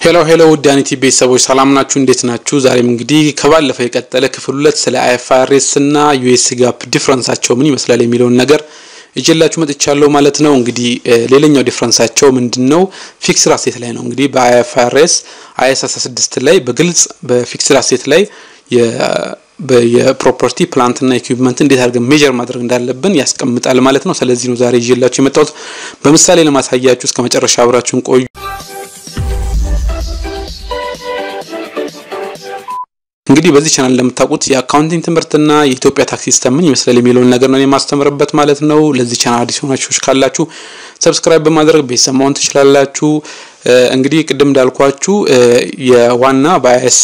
ሄሎ ሄሎ ውድ አኒቲ ቤተሰቦች ሰላም ናችሁ? እንዴት ናችሁ? ዛሬም እንግዲህ ከባለፈው የቀጠለ ክፍል ሁለት ስለ አይኤፍአርኤስ እና ዩኤስ ጋፕ ዲፍረንሳቸው ምን ይመስላል የሚለውን ነገር እጀላችሁ መጥቻለሁ ማለት ነው። እንግዲህ ሌላኛው ዲፍረንሳቸው ምንድን ነው? ፊክስድ አሴት ላይ ነው። እንግዲህ በአይኤፍአርኤስ አይኤስ 16 ላይ በግልጽ በፊክስድ አሴት ላይ የፕሮፐርቲ ፕላንትና ኢኩዊፕመንት እንዴት አድርገን ሜጀር ማድረግ እንዳለብን ያስቀምጣል ማለት ነው። ስለዚህ ነው ዛሬ ይዤላችሁ የመጣሁት በምሳሌ ለማሳያችሁ። እስከ መጨረሻ አብራችሁን ቆዩ። እንግዲህ በዚህ ቻናል እንደምታውቁት የአካውንቲንግ ትምህርትና የኢትዮጵያ ታክስ ሲስተም ምን ይመስላል የሚለውን ነገር ነው የማስተምርበት ማለት ነው። ለዚህ ቻናል አዲስ ሆናችሁ ካላችሁ ሰብስክራይብ በማድረግ ቤተሰብ መሆን ትችላላችሁ። እንግዲህ ቅድም እንዳልኳችሁ የዋና በአይኤስ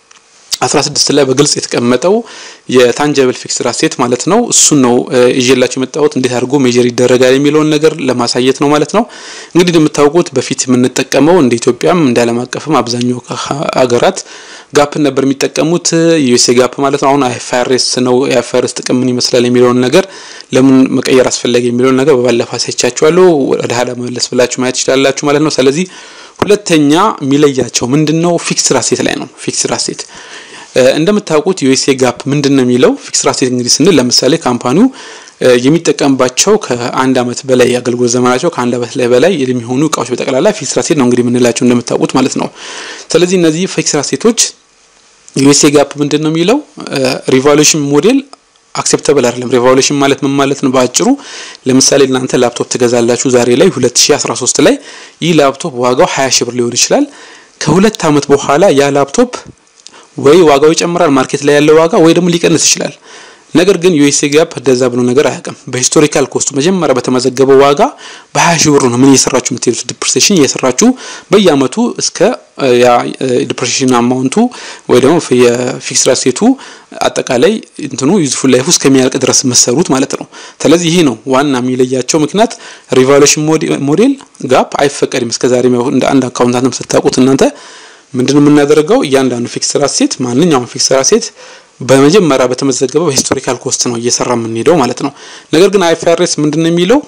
16 ላይ በግልጽ የተቀመጠው የታንጀብል ፊክስድ አሴት ማለት ነው። እሱን ነው ይዤላችሁ የመጣሁት እንዴት አድርጎ ሜጀር ይደረጋል የሚለውን ነገር ለማሳየት ነው ማለት ነው። እንግዲህ እንደምታውቁት በፊት የምንጠቀመው እንደ ኢትዮጵያም እንደ ዓለም አቀፍም አብዛኛው ሀገራት ጋፕን ነበር የሚጠቀሙት ዩኤስኤ ጋፕ ማለት ነው። አሁን አይኤፍአርኤስ ነው። የአይኤፍአርኤስ ጥቅም ምን ይመስላል የሚለውን ነገር ለምን መቀየር አስፈላጊ የሚለውን ነገር በባለፈው አሳይቻችኋለሁ። ወደ ኋላ መመለስ ብላችሁ ማየት ትችላላችሁ ማለት ነው። ስለዚህ ሁለተኛ የሚለያቸው ምንድነው? ፊክስድ አሴት ላይ ነው። ፊክስድ አሴት እንደምታውቁት ዩኤስኤ ጋፕ ምንድን ነው የሚለው ፊክስድ አሴት እንግዲህ ስንል ለምሳሌ ካምፓኒው የሚጠቀምባቸው ከአንድ አመት በላይ የአገልግሎት ዘመናቸው ከአንድ አመት ላይ በላይ የሚሆኑ እቃዎች በጠቅላላ ፊክስድ አሴት ነው እንግዲህ የምንላቸው እንደምታውቁት ማለት ነው። ስለዚህ እነዚህ ፊክስድ አሴቶች ዩኤስኤ ጋፕ ምንድን ነው የሚለው ሪቫሉሽን ሞዴል አክሴፕተብል አይደለም። ሪቫሉሽን ማለት ምን ማለት ነው? በአጭሩ ለምሳሌ እናንተ ላፕቶፕ ትገዛላችሁ ዛሬ ላይ 2013 ላይ ይህ ላፕቶፕ ዋጋው 20 ሺህ ብር ሊሆን ይችላል። ከሁለት አመት በኋላ ያ ላፕቶፕ ወይ ዋጋው ይጨምራል ማርኬት ላይ ያለው ዋጋ ወይ ደግሞ ሊቀንስ ይችላል። ነገር ግን ዩኤስኤ ጋፕ እንደዛ ብሎ ነገር አያውቅም። በሂስቶሪካል ኮስቱ መጀመሪያ በተመዘገበው ዋጋ በ20 ሺህ ብር ነው ምን እየሰራችሁ የምትሄዱት ዲፕሬሴሽን እየሰራችሁ በየአመቱ እስከ ያ ዲፕሬሴሽን አማውንቱ ወይ ደግሞ የፊክስድ አሴቱ አጠቃላይ እንትኑ ዩዝፉል ላይፍ እስከሚያልቅ ድረስ መሰሩት ማለት ነው። ስለዚህ ይህ ነው ዋና የሚለያቸው ምክንያት። ሪቫሉሽን ሞዴል ጋፕ አይፈቀድም እስከዛሬ እንደ አንድ አካውንታንትም ስታውቁት እናንተ ምንድነው የምናደርገው? እያንዳንዱ ፊክስድ አሴት ማንኛውም ፊክስድ አሴት በመጀመሪያ በተመዘገበው በሂስቶሪካል ኮስት ነው እየሰራ የምንሄደው ማለት ነው። ነገር ግን አይኤፍአርኤስ ምንድነው የሚለው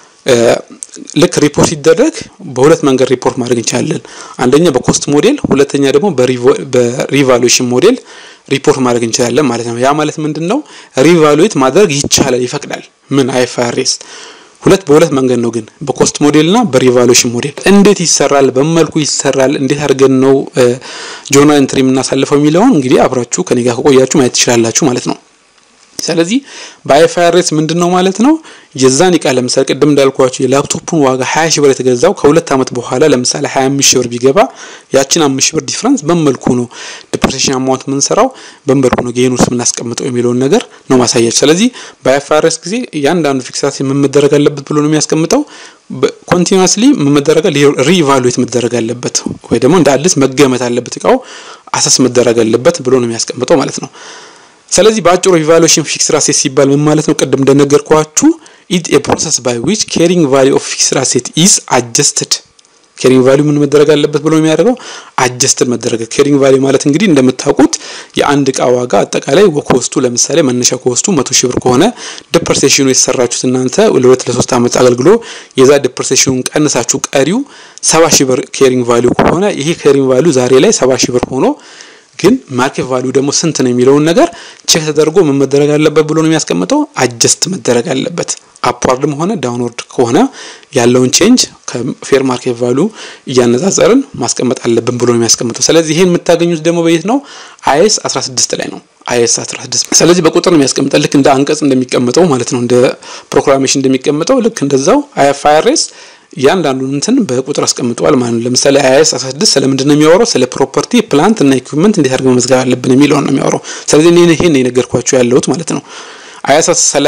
ልክ ሪፖርት ሲደረግ በሁለት መንገድ ሪፖርት ማድረግ እንችላለን። አንደኛ በኮስት ሞዴል፣ ሁለተኛ ደግሞ በሪቫሉዌሽን ሞዴል ሪፖርት ማድረግ እንችላለን ማለት ነው። ያ ማለት ምንድን ነው? ሪቫሉዌት ማድረግ ይቻላል፣ ይፈቅዳል። ምን አይኤፍአርኤስ ሁለት በሁለት መንገድ ነው ግን በኮስት ሞዴል እና በሪቫሉሽን ሞዴል እንዴት ይሰራል? በመልኩ ይሰራል? እንዴት አድርገን ነው ጆርናል ኢንትሪ የምናሳልፈው የሚለውን እንግዲህ አብራችሁ ከኔ ጋር ከቆያችሁ ማየት ትችላላችሁ ማለት ነው። ስለዚህ በአይኤፍአርኤስ ምንድን ነው ማለት ነው የዛን እቃ ለምሳሌ ቅድም እንዳልኳችሁ የላፕቶፑን ዋጋ 20 ሺህ ብር የተገዛው ከሁለት ዓመት በኋላ ለምሳሌ 25 ሺህ ብር ቢገባ ያችን 5 ሺህ ብር ዲፍረንስ በመልኩ ነው ዲፕሬሴሽን አማውንት የምንሰራው በመልኩ ነው ጌን ውስጥ የምናስቀምጠው የሚለውን ነገር ነው ማሳያችሁ። ስለዚህ በአይኤፍአርኤስ ጊዜ እያንዳንዱ ፊክሳት ምን መደረግ አለበት ብሎ ነው የሚያስቀምጠው ኮንቲኒስሊ መደረግ ሪኢቫሉዌት መደረግ አለበት ወይ ደግሞ እንደ አዲስ መገመት አለበት እቃው አሰስ መደረግ አለበት ብሎ ነው የሚያስቀምጠው ማለት ነው። ስለዚህ በአጭሩ ኢቫሉዌሽን ፊክስድ አሴት ሲባል ምን ማለት ነው? ቅድም እንደነገርኳችሁ ኢት ኤ ፕሮሰስ ባይ ዊች ካሪንግ ቫልዩ ኦፍ ፊክስድ አሴት ኢዝ አጀስትድ ካሪንግ ቫልዩ ምን መደረግ አለበት ብሎ የሚያደርገው አጀስትድ መደረግ። ካሪንግ ቫልዩ ማለት እንግዲህ እንደምታውቁት የአንድ እቃ ዋጋ አጠቃላይ ኮስቱ ለምሳሌ መነሻ ኮስቱ መቶ ሺህ ብር ከሆነ ዲፕሬሴሽኑ የተሰራችሁት እናንተ ለሁለት ለሶስት ዓመት አገልግሎ የዛ ዲፕሬሴሽኑን ቀንሳችሁ ቀሪው ሰባ ሺህ ብር ካሪንግ ቫልዩ ከሆነ ይሄ ካሪንግ ቫልዩ ዛሬ ላይ ሰባ ሺህ ብር ሆኖ ግን ማርኬት ቫልዩ ደግሞ ስንት ነው የሚለውን ነገር ቼክ ተደርጎ ምን መደረግ አለበት ብሎ ነው የሚያስቀምጠው። አጀስት መደረግ አለበት። አፕዋርድም ሆነ ዳውንወርድ ከሆነ ያለውን ቼንጅ ከፌር ማርኬት ቫልዩ እያነጻጸርን ማስቀመጥ አለብን ብሎ ነው የሚያስቀምጠው። ስለዚህ ይሄን የምታገኙት ደግሞ በየት ነው? አይኤስ 16 ላይ ነው። አይኤስ 16 ስለዚህ በቁጥር ነው የሚያስቀምጠው። ልክ እንደ አንቀጽ እንደሚቀመጠው ማለት ነው፣ እንደ ፕሮግራሜሽን እንደሚቀመጠው ልክ እንደዛው አይኤፍአርኤስ እያንዳንዱን እንትን በቁጥር አስቀምጠዋል ማለት ነው። ለምሳሌ አይኤስ 16 ስለምንድን ነው የሚያወራው? ስለ ፕሮፐርቲ ፕላንት እና ኢኩዊፕመንት እንዴት አድርገን መመዝገብ አለብን የሚለውን ነው የሚያወራው። ስለዚህ እኔ ይሄን የነገርኳችሁ ያለሁት ማለት ነው። አይኤስ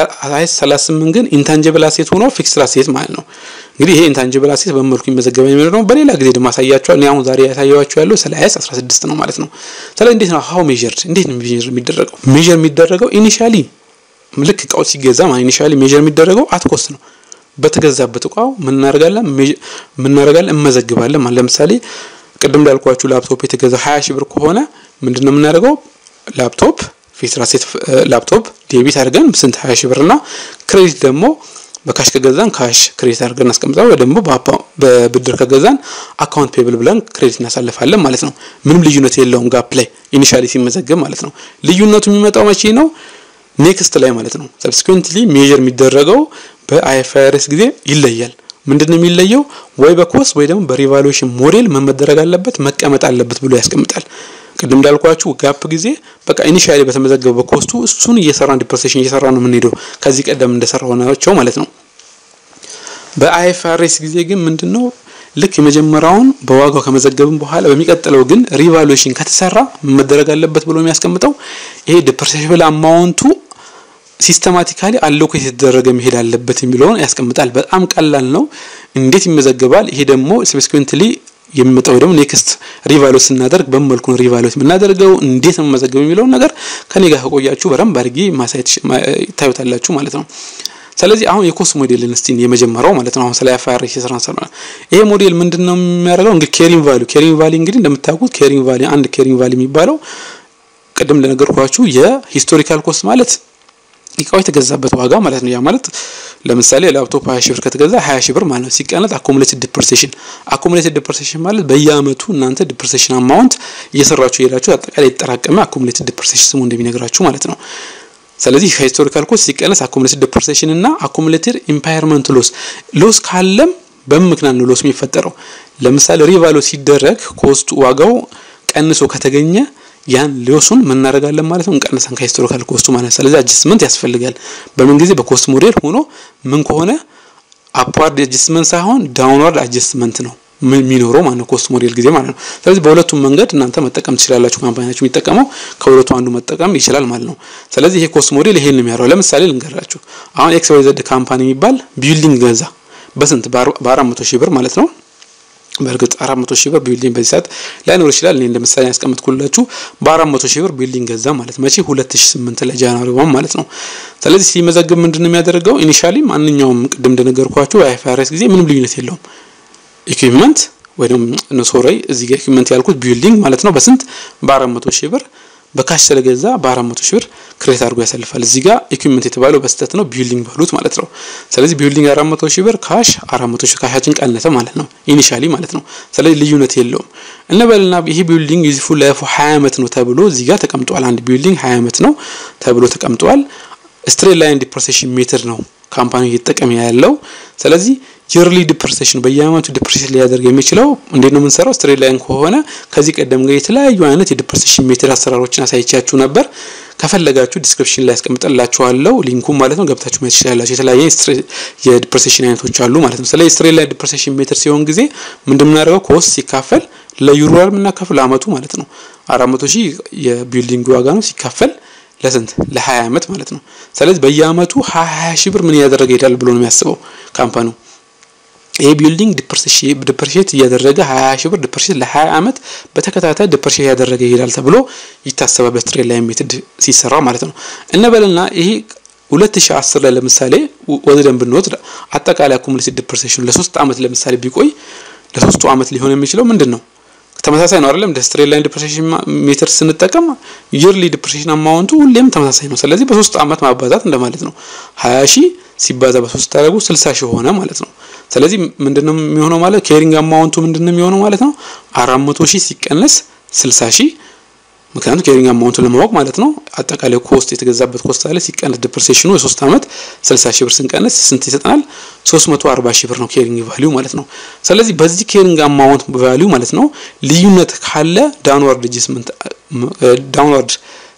38 ግን ኢንታንጂብል አሴት ሆኖ ፊክስድ አሴት ማለት ነው። እንግዲህ ይሄ ኢንታንጂብል አሴት በመልኩ የሚመዘገበ የሚለው ነው። በሌላ ጊዜ ደግሞ አሳያችኋል። እኔ አሁን ዛሬ ያሳየኋችሁ ያለው ስለ አይኤስ 16 ነው ማለት ነው። ስለዚህ እንዴት ነው ሃው ሜዠርድ እንዴት ነው ሜዠር የሚደረገው? ሜዠር የሚደረገው ኢኒሻሊ ልክ እቃው ሲገዛ ማለት ኢኒሻሊ ሜዠር የሚደረገው አት ኮስት ነው በተገዛበት እቃው ምን እናደርጋለን ምን እናደርጋለን እንመዘግባለን ማለት ለምሳሌ ቅድም እንዳልኳችሁ ላፕቶፕ የተገዛ 20 ሺህ ብር ከሆነ ምንድነው የምናደርገው ላፕቶፕ ፊክስድ አሴት ላፕቶፕ ዴቢት አድርገን ስንት 20 ሺህ ብር እና ክሬዲት ደግሞ በካሽ ከገዛን ካሽ ክሬዲት አድርገን እናስቀምጣለን፣ ወይ ደግሞ በብድር ከገዛን አካውንት ፔብል ብለን ክሬዲት እናሳልፋለን ማለት ነው። ምንም ልዩነት የለውም ጋፕ ላይ ኢኒሻሊ ሲመዘገብ ማለት ነው። ልዩነቱ የሚመጣው መቼ ነው? ኔክስት ላይ ማለት ነው። ሰብስኩዌንትሊ ሜዥር የሚደረገው በአይኤፍአርኤስ ጊዜ ይለያል። ምንድን ነው የሚለየው? ወይ በኮስት ወይ ደግሞ በሪቫሉዌሽን ሞዴል ምን መደረግ አለበት መቀመጥ አለበት ብሎ ያስቀምጣል። ቅድም እንዳልኳችሁ ጋፕ ጊዜ በቃ ኢኒሻሊ በተመዘገበ በኮስቱ እሱን እየሰራን ዲፕሬሴሽን እየሰራ ነው የምንሄደው ከዚህ ቀደም እንደሰራው ናቸው ማለት ነው። በአይኤፍአርኤስ ጊዜ ግን ምንድን ነው ልክ የመጀመሪያውን በዋጋው ከመዘገብን በኋላ በሚቀጥለው ግን ሪቫሉዌሽን ከተሰራ መደረግ አለበት ብሎ የሚያስቀምጠው ይሄ ዲፕሬሴሽብል አማውንቱ ሲስተማቲካሊ አሎኬት የተደረገ መሄድ አለበት የሚለውን ያስቀምጣል። በጣም ቀላል ነው። እንዴት ይመዘገባል? ይሄ ደግሞ ሰብስኩዌንትሊ የሚመጣው ደግሞ ኔክስት ሪቫሉዌት ስናደርግ በመልኩ ነው ሪቫሉዌት የምናደርገው እንዴት ነው መዘገብ የሚለውን ነገር ከኔ ጋር ከቆያችሁ በደንብ አድርጌ ማሳየት ታዩታላችሁ ማለት ነው። ስለዚህ አሁን የኮስት ሞዴልን እስቲ የመጀመሪያው ማለት ነው። አሁን ስለ አይኤፍአርኤስ የሰራን ሰራ ይሄ ሞዴል ምንድን ነው የሚያደርገው? እንግዲህ ኬሪንግ ቫልዩ ኬሪንግ ቫልዩ እንግዲህ እንደምታውቁት ኬሪንግ ቫልዩ አንድ ኬሪንግ ቫልዩ የሚባለው ቅድም እንደነገርኳችሁ የሂስቶሪካል ኮስት ማለት እቃው የተገዛበት ዋጋ ማለት ነው። ያ ማለት ለምሳሌ ላፕቶፕ 20 ሺህ ብር ከተገዛ 20 ሺህ ብር ማለት ነው። ሲቀነጥ አኮሙሌትድ ዲፕሬሴሽን አኮሙሌትድ ዲፕሬሴሽን ማለት በየአመቱ እናንተ ዲፕሬሴሽን አማውንት እየሰራችሁ የሄዳችሁ አጠቃላይ የተጠራቀመ አኮሙሌትድ ዲፕሬሴሽን ስሙ እንደሚነግራችሁ ማለት ነው። ስለዚህ ከሂስቶሪካል ኮስት ሲቀነስ አኮሙሌትድ ዲፕሬሴሽን እና አኮሙሌትድ ኢምፓየርመንት ሎስ ሎስ ካለም በምን ምክንያት ነው ሎስ የሚፈጠረው? ለምሳሌ ሪቫሎ ሲደረግ ኮስቱ ዋጋው ቀንሶ ከተገኘ ያን ሎሱን ምን እናደርጋለን ማለት ነው እንቀንሰን ከሂስቶሪካል ኮስቱ ማለት ነው። ስለዚህ አጀስትመንት ያስፈልጋል። በምን ጊዜ በኮስት ሞዴል ሆኖ ምን ከሆነ አፕዋርድ አጀስትመንት ሳይሆን ዳውንዋርድ አጀስትመንት ነው የሚኖረው ማለት ነው ኮስት ሞዴል ጊዜ ማለት ነው። ስለዚህ በሁለቱም መንገድ እናንተ መጠቀም ትችላላችሁ። ካምፓኒያችሁ የሚጠቀመው ከሁለቱ አንዱ መጠቀም ይችላል ማለት ነው። ስለዚህ ይሄ ኮስት ሞዴል ይሄን ነው የሚያደርገው። ለምሳሌ ልንገራችሁ። አሁን ኤክስ ዋይ ዘድ ካምፓኒ የሚባል ቢልዲንግ ገዛ በስንት በአራት መቶ ሺህ ብር ማለት ነው። በእርግጥ አራት መቶ ሺህ ብር ቢልዲንግ በዚህ ሰዓት ላይኖር ይችላል። እኔ እንደምሳሌ ያስቀምጥኩላችሁ በአራት መቶ ሺህ ብር ቢልዲንግ ገዛ ማለት መቼ ሁለት ሺህ ስምንት ላይ ጃንዋሪ ዋን ማለት ነው። ስለዚህ ሲመዘግብ ምንድን ነው የሚያደርገው? ኢኒሻሊ ማንኛውም ቅድም እንደነገርኳችሁ አይኤፍአርኤስ ጊዜ ምንም ልዩነት የለውም። ኢኩዊፕመንት ወይ ደግሞ ሶሪ እዚህ ጋር ኢኩዊፕመንት ያልኩት ቢልዲንግ ማለት ነው በስንት በአራት መቶ ሺህ ብር በካሽ ስለገዛ በአራት መቶ ሺህ ብር ክሬት አድርጎ ያሳልፋል። እዚህ ጋር ኢኩዊፕመንት የተባለው በስተት ነው ቢልዲንግ ባሉት ማለት ነው። ስለዚህ ቢልዲንግ አራት መቶ ሺህ ብር ካሽ አራት መቶ ሺህ ካሻችን ቀነሰ ማለት ነው ኢኒሻሊ ማለት ነው። ስለዚህ ልዩነት የለውም እንበልና ይሄ ቢልዲንግ ዩዝፉል ላይፉ 20 ዓመት ነው ተብሎ እዚህ ጋር ተቀምጧል። አንድ ቢልዲንግ 20 ዓመት ነው ተብሎ ተቀምጧል። ስትሬት ላይን ዲፕሬሴሽን ሜትር ነው ካምፓኒ እየተጠቀመ ያለው። ስለዚህ የርሊ ዲፕሬሴሽን በየአመቱ ዲፕሬሴት ሊያደርግ የሚችለው እንዴት ነው የምንሰራው? ስትሬት ላይን ከሆነ ከዚህ ቀደም ጋር የተለያዩ አይነት የዲፕሬሴሽን ሜትር አሰራሮችን አሳይቻችሁ ነበር። ከፈለጋችሁ ዲስክሪፕሽን ላይ ያስቀምጥላችኋለሁ ሊንኩ ማለት ነው። ገብታችሁ ማየት ትችላላችሁ። የተለያየ የዲፕሬሴሽን አይነቶች አሉ ማለት ነው። ስለዚህ ስትሬት ላይን ዲፕሬሴሽን ሜትር ሲሆን ጊዜ ምንድን የምናደርገው ኮስት ሲካፈል ለዩሮ የምናካፍል አመቱ ማለት ነው። አራት መቶ ሺህ የቢልዲንግ ዋጋ ነው ሲካፈል ለስንት ለ20 አመት ማለት ነው። ስለዚህ በየአመቱ 20 ሺህ ብር ምን እያደረገ ይሄዳል ብሎ ነው የሚያስበው ካምፓኒው። ይሄ ቢልዲንግ ዲፕሬሽት እያደረገ 20 ሺህ ብር ዲፕሬሽት ለ20 አመት በተከታታይ ዲፕሬሽት እያደረገ ይሄዳል ተብሎ ይታሰባል በስትሬት ላይን ሜትድ ሲሰራ ማለት ነው። እንበልና ይሄ 2010 ላይ ለምሳሌ ወስደን ብንወስድ አጠቃላይ አኩሙሌትድ ዲፕሬሽኑ ለሶስት አመት ለምሳሌ ቢቆይ ለሶስቱ አመት ሊሆን የሚችለው ምንድን ነው? ተመሳሳይ ነው አይደለም? እንደ ስትሬት ላይን ዲፕሬሽን ሜትር ስንጠቀም ይርሊ ዲፕሬሽን አማውንቱ ሁሌም ተመሳሳይ ነው። ስለዚህ በሶስት አመት ማባዛት እንደማለት ነው። 20 ሺህ ሲባዛ በሶስት ታደርጉ 60 ሺህ ሆነ ማለት ነው። ስለዚህ ምንድነው የሚሆነው ማለት ኬሪንግ አማውንቱ ምንድነው የሚሆነው ማለት ነው 400 ሺህ ሲቀነስ 60 ሺህ ምክንያቱም ኬሪንግ አማውንቱን ለማወቅ ማለት ነው። አጠቃላይ ኮስት የተገዛበት ኮስት አለ ሲቀነስ ዲፕሬሴሽኑ የሶስት አመት 60 ሺህ ብር ስንቀነስ ስንት ይሰጠናል? 340 ሺህ ብር ነው ኬሪንግ ቫልዩ ማለት ነው። ስለዚህ በዚህ ኬሪንግ አማውንት ቫልዩ ማለት ነው ልዩነት ካለ ዳውንዋርድ አጀስትመንት ዳውንዋርድ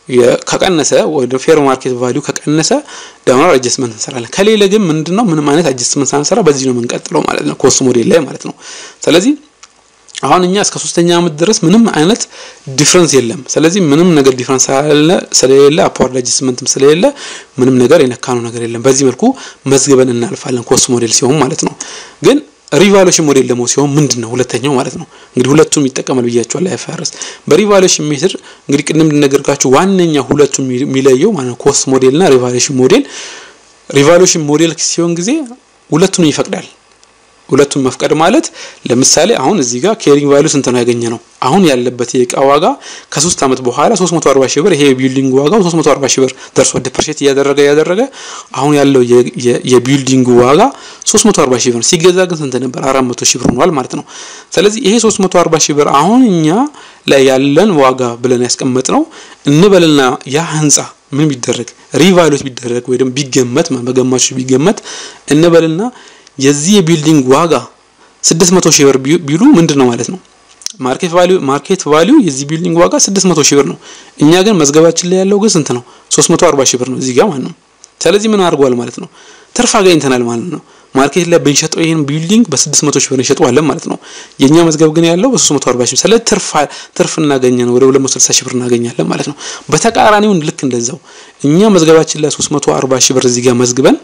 ከቀነሰ ወደ ፌር ማርኬት ቫልዩ ከቀነሰ ዳውንዋርድ አጀስትመንት እንሰራለን። ከሌለ ግን ምንድነው ምንም አይነት አጀስትመንት ሳንሰራ በዚህ ነው የምንቀጥለው ማለት ነው ኮስት ሞዴል ላይ ማለት ነው። ስለዚህ አሁን እኛ እስከ ሶስተኛ አመት ድረስ ምንም አይነት ዲፍረንስ የለም። ስለዚህ ምንም ነገር ዲፍረንስ ስለሌለ አፕዋርድ አጀስትመንትም ስለሌለ ምንም ነገር የነካነው ነገር የለም። በዚህ መልኩ መዝግበን እናልፋለን ኮስት ሞዴል ሲሆን ማለት ነው። ግን ሪቫሉዌሽን ሞዴል ደግሞ ሲሆን ምንድን ነው ሁለተኛው ማለት ነው። እንግዲህ ሁለቱም ይጠቀማል ብያቸዋል አይፈርስ በሪቫሉዌሽን ሜትር እንግዲህ ቅድም እንደነገርኳችሁ ዋነኛ ሁለቱም የሚለየው ማለት ነው ኮስት ሞዴል እና ሪቫሉዌሽን ሞዴል ሪቫሉዌሽን ሞዴል ሲሆን ጊዜ ሁለቱንም ይፈቅዳል። ሁለቱን መፍቀድ ማለት ለምሳሌ አሁን እዚህ ጋር ኬሪንግ ቫልዩ ስንት ነው ያገኘ ነው አሁን ያለበት የእቃ ዋጋ ከሶስት ዓመት በኋላ 340 ሺህ ብር ይሄ የቢልዲንግ ዋጋው 340 ሺህ ብር ደርሷል። ዲፕሬሽት እያደረገ እያደረገ አሁን ያለው የቢልዲንግ ዋጋ 340 ሺህ ብር ሲገዛ ግን ስንት ነበር? 400 ሺህ ብር ሆኗል ማለት ነው። ስለዚህ ይሄ 340 ሺህ ብር አሁን እኛ ላይ ያለን ዋጋ ብለን ያስቀመጥ ነው እንበልና ያ ህንጻ ምን ቢደረግ ሪቫሉት ቢደረግ ወይ ደግሞ ቢገመት በገማቾች ቢገመት እንበልና የዚህ የቢልዲንግ ዋጋ 600 ሺህ ብር ቢሉ ምንድን ነው ማለት ነው? ማርኬት ቫልዩ ማርኬት ቫልዩ የዚህ ቢልዲንግ ዋጋ 600 ሺህ ብር ነው። እኛ ግን መዝገባችን ላይ ያለው ግን ስንት ነው? 340 ሺህ ብር ነው እዚህ ጋር ማለት ነው። ስለዚህ ምን አድርጓል ማለት ነው? ትርፍ አገኝተናል ማለት ነው። ማርኬት ላይ ብንሸጠው ይሄን ቢልዲንግ በ600 ሺህ ብር እንሸጠዋለን ማለት ነው። የኛ መዝገብ ግን ያለው በ340 ሺህ ስለዚህ ትርፍ ትርፍ እናገኛለን ወደ 260 ሺህ ብር እናገኛለን ማለት ነው። በተቃራኒው ልክ እንደዛው እኛ መዝገባችን ላይ 340 ሺህ ብር እዚህ ጋር መዝግበን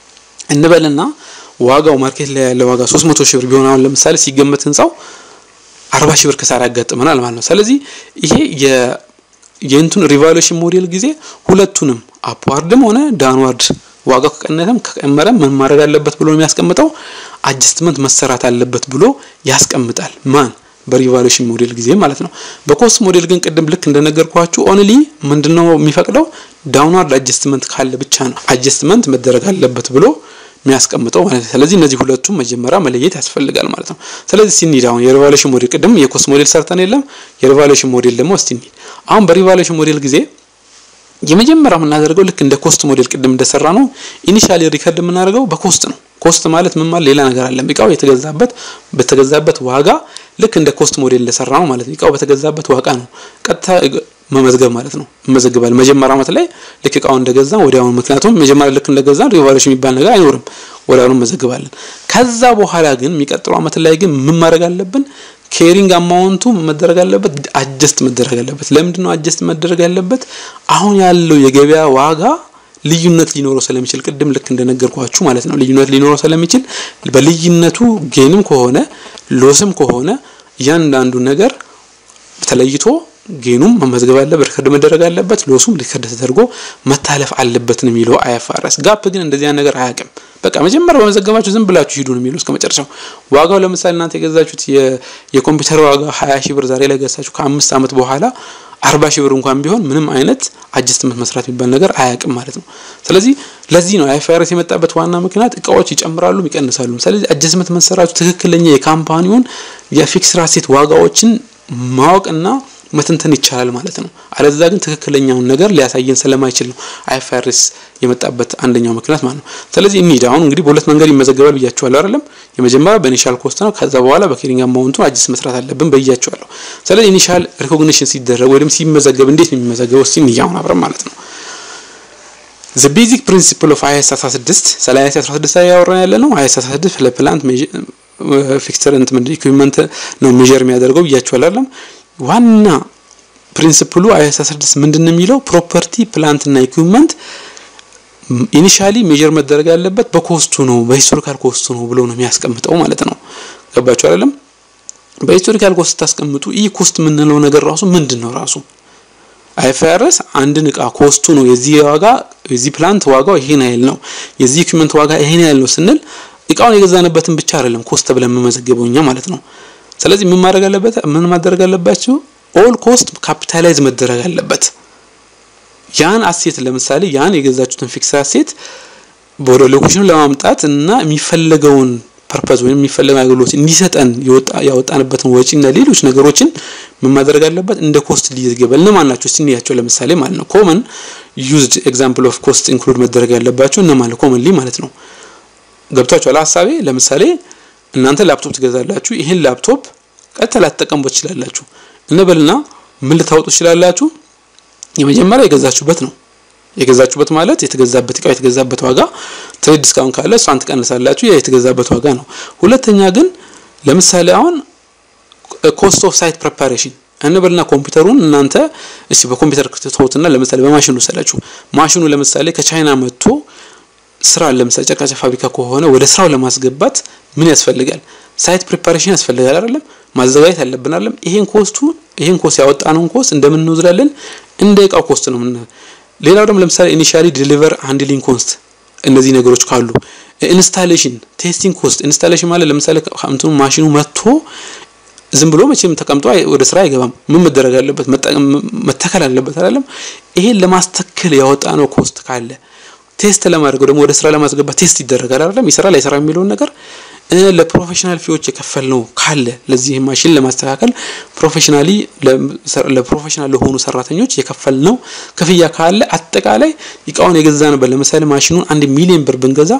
እንበልና ዋጋው ማርኬት ላይ ያለ ዋጋ 300 ሺህ ብር ቢሆን አሁን ለምሳሌ ሲገመት ህንጻው 40 ሺህ ብር ክሳራ ያጋጥመናል ማለት ነው። ስለዚህ ይሄ የ የእንቱን ሪቫሉዌሽን ሞዴል ጊዜ ሁለቱንም አፕዋርድም ሆነ ዳንዋርድ ዋጋው ከቀነሰም ከጨመረም ምን ማድረግ አለበት ብሎ የሚያስቀምጠው አጀስትመንት መሰራት አለበት ብሎ ያስቀምጣል። ማን በሪቫሉዌሽን ሞዴል ጊዜ ማለት ነው። በኮስት ሞዴል ግን ቅድም ልክ እንደነገርኳችሁ ኦንሊ ምንድነው የሚፈቅደው ዳውንዋርድ አጀስትመንት ካለ ብቻ ነው አጀስትመንት መደረግ አለበት ብሎ የሚያስቀምጠው ማለት ነው። ስለዚህ እነዚህ ሁለቱም መጀመሪያ መለየት ያስፈልጋል ማለት ነው። ስለዚህ ሲኒድ አሁን የሪቫሉዌሽን ሞዴል ቅድም የኮስት ሞዴል ሰርተን የለም የሪቫሉዌሽን ሞዴል ደግሞ እስቲ እንሂድ። አሁን በሪቫሉዌሽን ሞዴል ጊዜ የመጀመሪያው የምናደርገው ልክ እንደ ኮስት ሞዴል ቅድም እንደሰራ ነው። ኢኒሻሊ ሪከርድ የምናደርገው በኮስት ነው። ኮስት ማለት ምን ማለት ሌላ ነገር አለ። እቃው የተገዛበት በተገዛበት ዋጋ ልክ እንደ ኮስት ሞዴል እንደሰራ ነው ማለት ነው። እቃው በተገዛበት ዋጋ ነው ቀጥታ መመዝገብ ማለት ነው። እንመዘግባለን መጀመሪያ ዓመት ላይ ልክ እቃውን እንደገዛ ወዲያውኑ፣ ምክንያቱም መጀመሪያ ልክ እንደገዛ ሪቫሉዌሽን የሚባል ነገር አይኖርም። ወዲያውኑ እንመዘግባለን። ከዛ በኋላ ግን የሚቀጥለው ዓመት ላይ ግን ምን ማድረግ አለብን? ኬሪንግ አማውንቱ መደረግ አለበት፣ አጀስት መደረግ አለበት። ለምንድን ነው አጀስት መደረግ ያለበት? አሁን ያለው የገበያ ዋጋ ልዩነት ሊኖረው ስለሚችል ቅድም ልክ እንደነገርኳችሁ ማለት ነው። ልዩነት ሊኖረው ስለሚችል በልዩነቱ ጌንም ከሆነ ሎስም ከሆነ እያንዳንዱ ነገር ተለይቶ ጌኑም መመዝገብ አለበት፣ ሪከርድ መደረግ አለበት፣ ሎሱም ሪከርድ ተደርጎ መታለፍ አለበት ነው የሚለው አይኤፍአርኤስ። ጋፕ ግን እንደዚያ ነገር አያውቅም። በቃ መጀመሪያ በመዘገባችሁ ዝም ብላችሁ ሂዱ ነው የሚለው እስከ መጨረሻው። ዋጋው ለምሳሌ እናንተ የገዛችሁት የኮምፒውተር ዋጋ 20 ሺህ ብር ዛሬ ላይ ገዛችሁ ከአምስት ዓመት በኋላ አርባ ሺህ ብር እንኳን ቢሆን ምንም አይነት አጀስትመንት መስራት የሚባል ነገር አያውቅም ማለት ነው። ስለዚህ ለዚህ ነው አይኤፍአርኤስ የመጣበት ዋና ምክንያት እቃዎች ይጨምራሉ፣ ይቀንሳሉ። ስለዚህ አጀስትመንት መሰራቱ ትክክለኛ የካምፓኒውን የፊክስድ አሴት ዋጋዎችን ማወቅና መተንተን ይቻላል ማለት ነው። አለዛ ግን ትክክለኛውን ነገር ሊያሳየን ስለማይችል ነው አይኤፍአርኤስ የመጣበት አንደኛው ምክንያት ማለት ነው። ስለዚህ እንሂድ። አሁን እንግዲህ በሁለት መንገድ ይመዘገባል ብያቸዋለሁ አይደለም? የመጀመሪያው በኢኒሻል ኮስት ነው። ከዛ በኋላ በኬሪንግ አማውንቱ አጅስ መስራት አለብን ብያቸዋለሁ። ስለዚህ ኢኒሻል ሪኮግኒሽን ሲደረግ ወይም ሲመዘገብ እንዴት ነው የሚመዘገበው? እስቲ እንያውን አብረን ማለት ነው። ዘ ቤዚክ ፕሪንሲፕል ኦፍ አይኤስ 16 ስለ አይኤስ 16 ላይ ያወራን ያለ ነው። አይኤስ 16 ለፕላንት ፊክስቸር እንት ምንድን ኢኩዊፕመንት ነው ሜዠር የሚያደርገው ብያቸዋለሁ አይደለም? ዋና ፕሪንሲፕሉ አይኤስ 16 ምንድን ነው የሚለው ፕሮፐርቲ ፕላንት እና ኢኩዊፕመንት ኢኒሻሊ ሜጀር መደረግ ያለበት በኮስቱ ነው በሂስቶሪካል ኮስቱ ነው ብሎ ነው የሚያስቀምጠው ማለት ነው። ገባችሁ አይደለም? በሂስቶሪካል ኮስት ታስቀምጡ ይህ ኮስት የምንለው ነገር ራሱ ምንድን ነው ራሱ አይኤፍአርኤስ አንድን እቃ ኮስቱ ነው የዚህ ዋጋ የዚህ ፕላንት ዋጋው ይሄን ያህል ነው የዚህ ኢኩዊፕመንት ዋጋ ይሄን ያህል ነው ስንል እቃውን የገዛንበትን ብቻ አይደለም ኮስት ብለን የምመዘገበው እኛ ማለት ነው። ስለዚህ ምን ማድረግ አለበት? ምን ማድረግ አለባችሁ? ኦል ኮስት ካፒታላይዝ መደረግ አለበት። ያን አሴት ለምሳሌ ያን የገዛችሁትን ፊክስ አሴት ወደ ሎኬሽኑ ለማምጣት እና የሚፈለገውን ፐርፐዝ ወይም የሚፈለገውን አገልግሎት እንዲሰጠን ያወጣንበትን ወጪና ሌሎች ነገሮችን ምን ማድረግ አለበት? እንደ ኮስት ሊገበል እነማን ናቸው? እስቲ እንያቸው። ለምሳሌ ማለት ነው ኮመን ዩዝድ ኤግዛምፕል ኦፍ ኮስት ኢንክሉድ መደረግ ያለባቸው እነማን ነው? ኮመንሊ ማለት ነው። ገብቷችኋል ሀሳቤ? ለምሳሌ እናንተ ላፕቶፕ ትገዛላችሁ። ይህን ላፕቶፕ ቀጥታ ላትጠቀሙበት ትችላላችሁ። እንበልና ምን ልታወጡ ትችላላችሁ? የመጀመሪያ የገዛችሁበት ነው። የገዛችሁበት ማለት የተገዛበት እቃው የተገዛበት ዋጋ ትሬድ ዲስካውንት ካለ እሷን ትቀንሳላችሁ። ያ የተገዛበት ዋጋ ነው። ሁለተኛ ግን ለምሳሌ አሁን ኮስት ኦፍ ሳይት ፕሬፓሬሽን እንበልና ኮምፒውተሩን እናንተ እሺ በኮምፒውተር ክትተውትና ለምሳሌ በማሽኑ ወሰዳችሁ። ማሽኑ ለምሳሌ ከቻይና መጥቶ ስራ ለምሳሌ ጨርቃጨር ፋብሪካ ከሆነ ወደ ስራው ለማስገባት ምን ያስፈልጋል? ሳይት ፕሪፓሬሽን ያስፈልጋል አይደለም? ማዘጋጀት አለብን አይደለም? ይሄን ኮስቱ ይሄን ኮስት ያወጣነውን ኮስት እንደምን እንወስዳለን? እንደ እቃው ኮስት ነው ምን ሌላው ደግሞ ለምሳሌ ኢኒሻሊ ዲሊቨር ሃንድሊንግ ኮስት እነዚህ ነገሮች ካሉ ኢንስታሌሽን ቴስቲንግ ኮስት ኢንስታሌሽን ማለት ለምሳሌ እንትኑ ማሽኑ መጥቶ ዝም ብሎ መቼም ተቀምጦ ወደ ስራ አይገባም። ምን መደረግ አለበት? መተከል አለበት አይደለም? ይሄን ለማስተከል ያወጣ ነው ኮስት ካለ ቴስት ለማድረግ ደግሞ ወደ ስራ ለማስገባት ቴስት ይደረጋል አይደለም? ይሰራል አይሰራ የሚለውን ነገር ለፕሮፌሽናል ፊዎች የከፈል ነው ካለ ለዚህ ማሽን ለማስተካከል ፕሮፌሽናሊ ለፕሮፌሽናል ለሆኑ ሰራተኞች የከፈል ነው ክፍያ ካለ አጠቃላይ እቃውን የገዛንበት ለምሳሌ ማሽኑን አንድ ሚሊዮን ብር ብንገዛ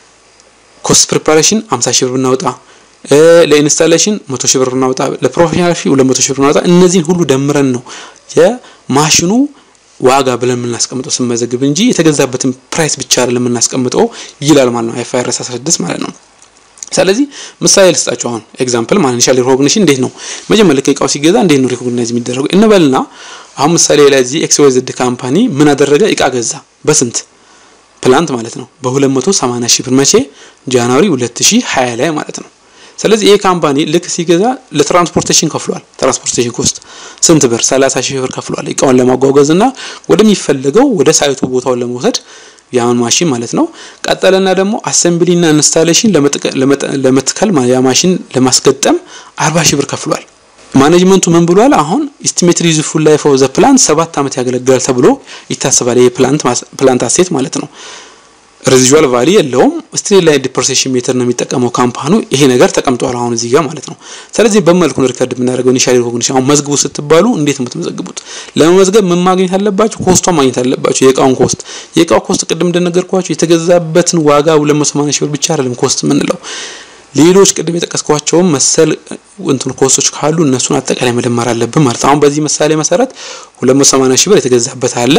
ኮስት ፕሪፓሬሽን 50 ሺህ ብር ብናወጣ ለኢንስታሌሽን 100 ሺህ ብር ብናወጣ ለፕሮፌሽናል ፊ 200 ሺህ ብር ብናወጣ እነዚህን ሁሉ ደምረን ነው የማሽኑ ዋጋ ብለን የምናስቀምጠው ስንመዘግብ እንጂ የተገዛበትን ፕራይስ ብቻ አይደለም የምናስቀምጠው ይላል ማለት ነው አይፋይአርኤስ 16 ማለት ነው። ስለዚህ ምሳሌ ልስጣችሁ። አሁን ኤግዛምፕል ማለት ኢኒሻል ሪኮግኒሽን እንዴት ነው መጀመሪያ እቃው ሲገዛ እንዴት ነው ሪኮግናይዝ የሚደረገው እንበልና አሁን ምሳሌ ላይ እዚህ ኤክስ ዋይ ዜድ ካምፓኒ ምን አደረገ? እቃ ገዛ በስንት ፕላንት ማለት ነው በ280 ሺህ ብር መቼ ጃንዋሪ 2020 ላይ ማለት ነው። ስለዚህ ይሄ ካምፓኒ ልክ ሲገዛ ለትራንስፖርቴሽን ከፍሏል። ትራንስፖርቴሽን ኮስት ስንት ብር? 30 ሺህ ብር ከፍሏል። እቃውን ለማጓጓዝ እና ወደሚፈለገው ወደ ሳይቱ ቦታውን ለመውሰድ ያን ማሽን ማለት ነው። ቀጠለና ደግሞ አሰምብሊ እና ኢንስታሌሽን ለመትከል ያ ማሽን ለማስገጠም 40 ሺህ ብር ከፍሏል። ማኔጅመንቱ ምን ብሏል? አሁን ኢስቲሜትድ ዩዝፉል ላይፍ ኦፍ ዘ ፕላንት ሰባት ዓመት ያገለግላል ተብሎ ይታሰባል። ይሄ ፕላንት ፕላንት አሴት ማለት ነው። ሬዚጁዋል ቫሊ የለውም። ስትሬት ላይን ዲፕሬሴሽን ሜተር ነው የሚጠቀመው ካምፓኑ። ይሄ ነገር ተቀምጧል አሁን እዚህ ጋር ማለት ነው። ስለዚህ በመልኩ ነው ሪከርድ የምናደርገው ኢኒሻል ሪኮግኒሽን። አሁን መዝግቡ ስትባሉ እንዴት ነው የምትመዘግቡት? ለመመዝገብ ምን ማግኘት አለባችሁ? ኮስቷን ማግኘት አለባችሁ። የእቃውን ኮስት የእቃው ኮስት ቅድም እንደነገርኳችሁ የተገዛበትን ዋጋ 280 ሺህ ብር ብቻ አይደለም ኮስት የምንለው ሌሎች ቅድም የጠቀስኳቸውም መሰል እንትን ኮስቶች ካሉ እነሱን አጠቃላይ መደመር አለብን ማለት ነው። አሁን በዚህ ምሳሌ መሰረት 280 ሺህ ብር የተገዛበት አለ።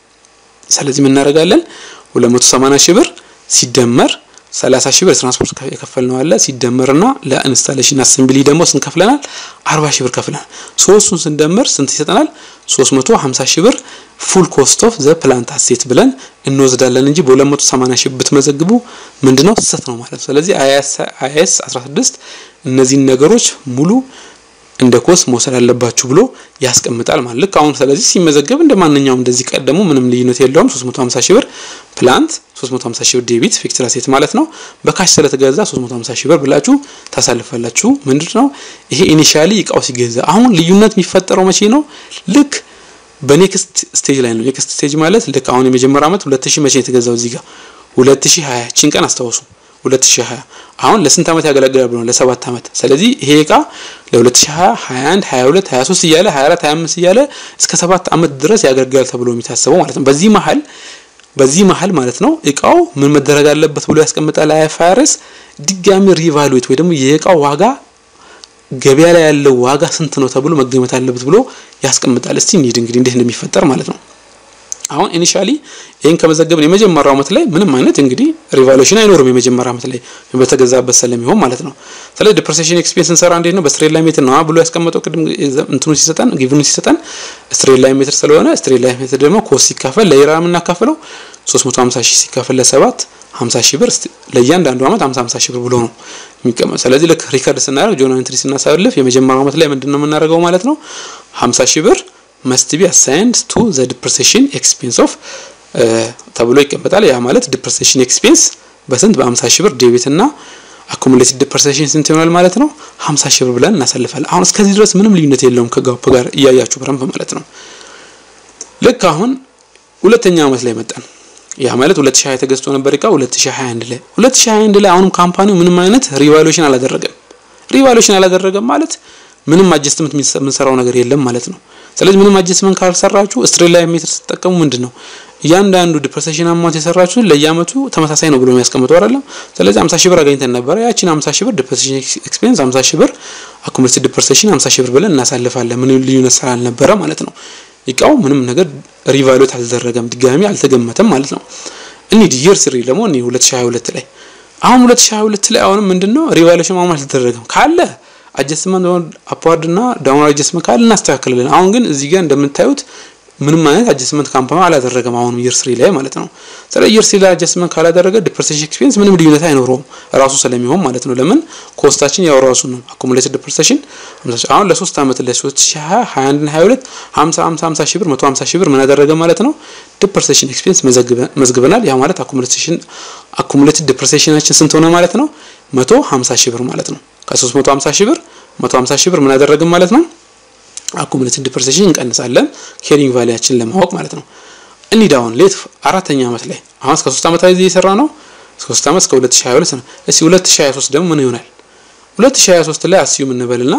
ስለዚህ ምን እናደርጋለን? 280 ሺህ ብር ሲደመር 30 ሺህ ብር ትራንስፖርት የከፈልነው አለ ሲደመርና ለኢንስታሌሽን አሰምብሊ ደግሞ ስንት ከፍለናል? 40 ሺህ ብር ከፍለናል። ሶስቱን ስንደምር ስንት ይሰጠናል? 350 ሺህ ብር ፉል ኮስት ኦፍ ዘ ፕላንት አሴት ብለን እንወስዳለን እንጂ በ280 ሺህ ብትመዘግቡ ምንድነው ስህተት ነው ማለት ነው። ስለዚህ አይኤስ 16 እነዚህን ነገሮች ሙሉ እንደ ኮስ መውሰድ አለባችሁ ብሎ ያስቀምጣል ማለት ልክ አሁን ስለዚህ ሲመዘገብ እንደ ማንኛውም እንደዚህ ቀደሙ ምንም ልዩነት የለውም 350 ሺህ ብር ፕላንት 350 ሺህ ብር ዴቢት ፊክስድ አሴት ማለት ነው በካሽ ስለተገዛ 350 ሺህ ብር ብላችሁ ታሳልፋላችሁ ምንድነው ይሄ ኢኒሻሊ እቃው ሲገዛ አሁን ልዩነት የሚፈጠረው መቼ ነው ልክ በኔክስት ስቴጅ ላይ ነው ኔክስት ስቴጅ ማለት ልክ አሁን የመጀመሪያ ዓመት 2000 መቼ የተገዛው እዚህ ጋር 2020 ቺን ቀን አስታውሱ 2020 አሁን ለስንት ዓመት ያገለግላል ብሎ ለሰባት ዓመት ስለዚህ ይሄ እቃ ለ2020 21 22 23 እያለ 24 25 እያለ እስከ ሰባት ዓመት ድረስ ያገለግላል ተብሎ የሚታሰበው ማለት ነው በዚህ መሀል በዚህ መሀል ማለት ነው እቃው ምን መደረግ አለበት ብሎ ያስቀምጣል አይፋርስ ድጋሚ ሪቫሉዌት ወይ ደግሞ የእቃው ዋጋ ገበያ ላይ ያለው ዋጋ ስንት ነው ተብሎ መገመት አለበት ብሎ ያስቀምጣል እስቲ እንሂድ እንግዲህ እንዴት እንደሚፈጠር ማለት ነው አሁን ኢኒሻሊ ይሄን ከመዘገብን የመጀመሪያው ዓመት ላይ ምንም አይነት እንግዲህ ሪቫሉዌሽን አይኖርም። የመጀመሪያው ዓመት ላይ በተገዛበት ስለሚሆን ማለት ነው። ስለዚህ ዲፕሬሴሽን ኤክስፔንስ እንሰራ እንዴት ነው በስትሬት ላይን ሜትር ነው ብሎ ያስቀመጠው ቅድም እንትኑ ሲሰጠን ጊቭኑ ሲሰጠን ስትሬት ላይን ሜትር ስለሆነ ስትሬት ላይን ሜትር ደግሞ ኮስት ሲካፈል ለኢራ የምናካፍለው 350 ሺህ ሲካፈል ለሰባት 50 ሺህ ብር ለእያንዳንዱ ዓመት 50 50 ሺህ ብር ብሎ ነው የሚቀመጥ። ስለዚህ ልክ ሪከርድ ስናደርግ ጆርናል ኢንትሪ ስናሳልፍ የመጀመሪያው ዓመት ላይ ምንድነው የምናደርገው ማለት ነው 50 ሺህ ብር መስት ቢ አሳይንድ ቱ ዘ ዲፕሬሴሽን ኤክስፔንስ ኦፍ ተብሎ ይቀመጣል። ያ ማለት ዲፕሬሴሽን ኤክስፔንስ በስንት በ50 ሺህ ብር ዴቢት እና አኩሙሌትድ ዲፕሬሴሽን ስንት ይሆናል ማለት ነው 50 ሺህ ብር ብለን እናሳልፋለን። አሁን እስከዚህ ድረስ ምንም ልዩነት የለውም ከጋፕ ጋር እያያችሁ በረንብ ማለት ነው። ልክ አሁን ሁለተኛ ዓመት ላይ መጣን። ያ ማለት 2020 ተገዝቶ ነበር እቃ 2021 ላይ 2021 ላይ አሁንም ካምፓኒው ምንም አይነት ሪቫሉዌሽን አላደረገም። ሪቫሉዌሽን አላደረገም ማለት ምንም አጀስትመንት የምንሰራው ነገር የለም ማለት ነው። ስለዚህ ምንም አጀስትመንት ካልሰራችሁ ስትሬት ላይን ሜትር ስትጠቀሙ ምንድን ነው እያንዳንዱ ዲፕሬሴሽን አማውንት የሰራችሁ ለየአመቱ ተመሳሳይ ነው ብሎ የሚያስቀምጠው አይደለም። ስለዚህ 50 ሺህ ብር አገኝተን ነበረ። ያቺን 50 ሺህ ብር ዲፕሬሴሽን ኤክስፔንስ 50 ሺህ ብር አኩሙሌትድ ዲፕሬሴሽን 50 ሺህ ብር ብለን እናሳልፋለን። ምንም ልዩነት ስላልነበረ ማለት ነው። እቃው ምንም ነገር ሪቫሉዌት አልተደረገም፣ ድጋሚ አልተገመተም ማለት ነው። እንሂድ ይር ስሪ ደግሞ እኔ 2022 ላይ አሁን 2022 ላይ አሁንም ምንድነው ሪቫሉዌሽን ማሟላት አልተደረገም ካለ አጀስትመንት አፕዋርድ እና ዳውንዋርድ አጀስትመንት ካለ እናስተካክላለን። አሁን ግን እዚህ ጋር እንደምታዩት ምንም አይነት አጀስትመንት ካምፓኒ አላደረገም። አሁንም ይር ስሪ ላይ ማለት ነው። ስለዚህ ይር ስሪ ላይ አጀስትመንት ካላደረገ ዲፕሬሴሽን ኤክስፔንስ ምንም ልዩነት አይኖረውም ራሱ ስለሚሆን ማለት ነው። ለምን ኮስታችን ያው ራሱ ነው። አኩሙሌትድ ዲፕሬሴሽን አሁን ለሶስት አመት ለ 2020 21 22 50 50 50 ሺህ ብር 150 ሺህ ብር ምን አደረገ ማለት ነው ዲፕሬሴሽን ኤክስፔንስ መዝግበናል። ያ ማለት አኩሙሌሽን አኩሙሌትድ ዲፕሬሴሽናችን ስንት ሆነ ማለት ነው 150 ሺህ ብር ማለት ነው። ከ350 ሺህ ብር 150 ሺህ ብር ምን አደረግን ማለት ነው አኩሙሌትድ ዲፕሬሴሽን እንቀንሳለን ኬሪንግ ቫሊያችን ለማወቅ ማለት ነው። እንሂድ አሁን ሌት አራተኛ አመት ላይ አሁን እስከ 3 አመት ላይ እየሰራ ነው። እስከ 3 አመት እስከ 2022 ነው። እስኪ 2023 ደግሞ ምን ይሆናል? 2023 ላይ አስዩም እንበልና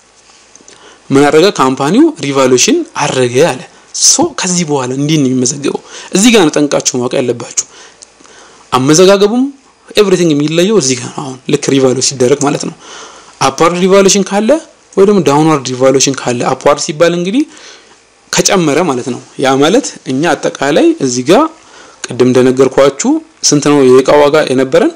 ምን አደረገ ካምፓኒው ሪቫሉዌሽን አረገ አለ። ሶ ከዚህ በኋላ እንዲህ ነው የሚመዘገበው። እዚህ ጋር ነው ጠንቃችሁ ማወቅ ያለባችሁ። አመዘጋገቡም ኤቭሪቲንግ የሚለየው እዚህ ጋር ነው። አሁን ልክ ሪቫሉዌሽን ሲደረግ ማለት ነው። አፓርድ ሪቫሉዌሽን ካለ ወይ ደግሞ ዳውንዋርድ ሪቫሉዌሽን ካለ አፕዋርድ ሲባል እንግዲህ ከጨመረ ማለት ነው። ያ ማለት እኛ አጠቃላይ እዚህ ጋር ቅድም እንደነገርኳችሁ ስንት ነው የእቃ ዋጋ የነበረን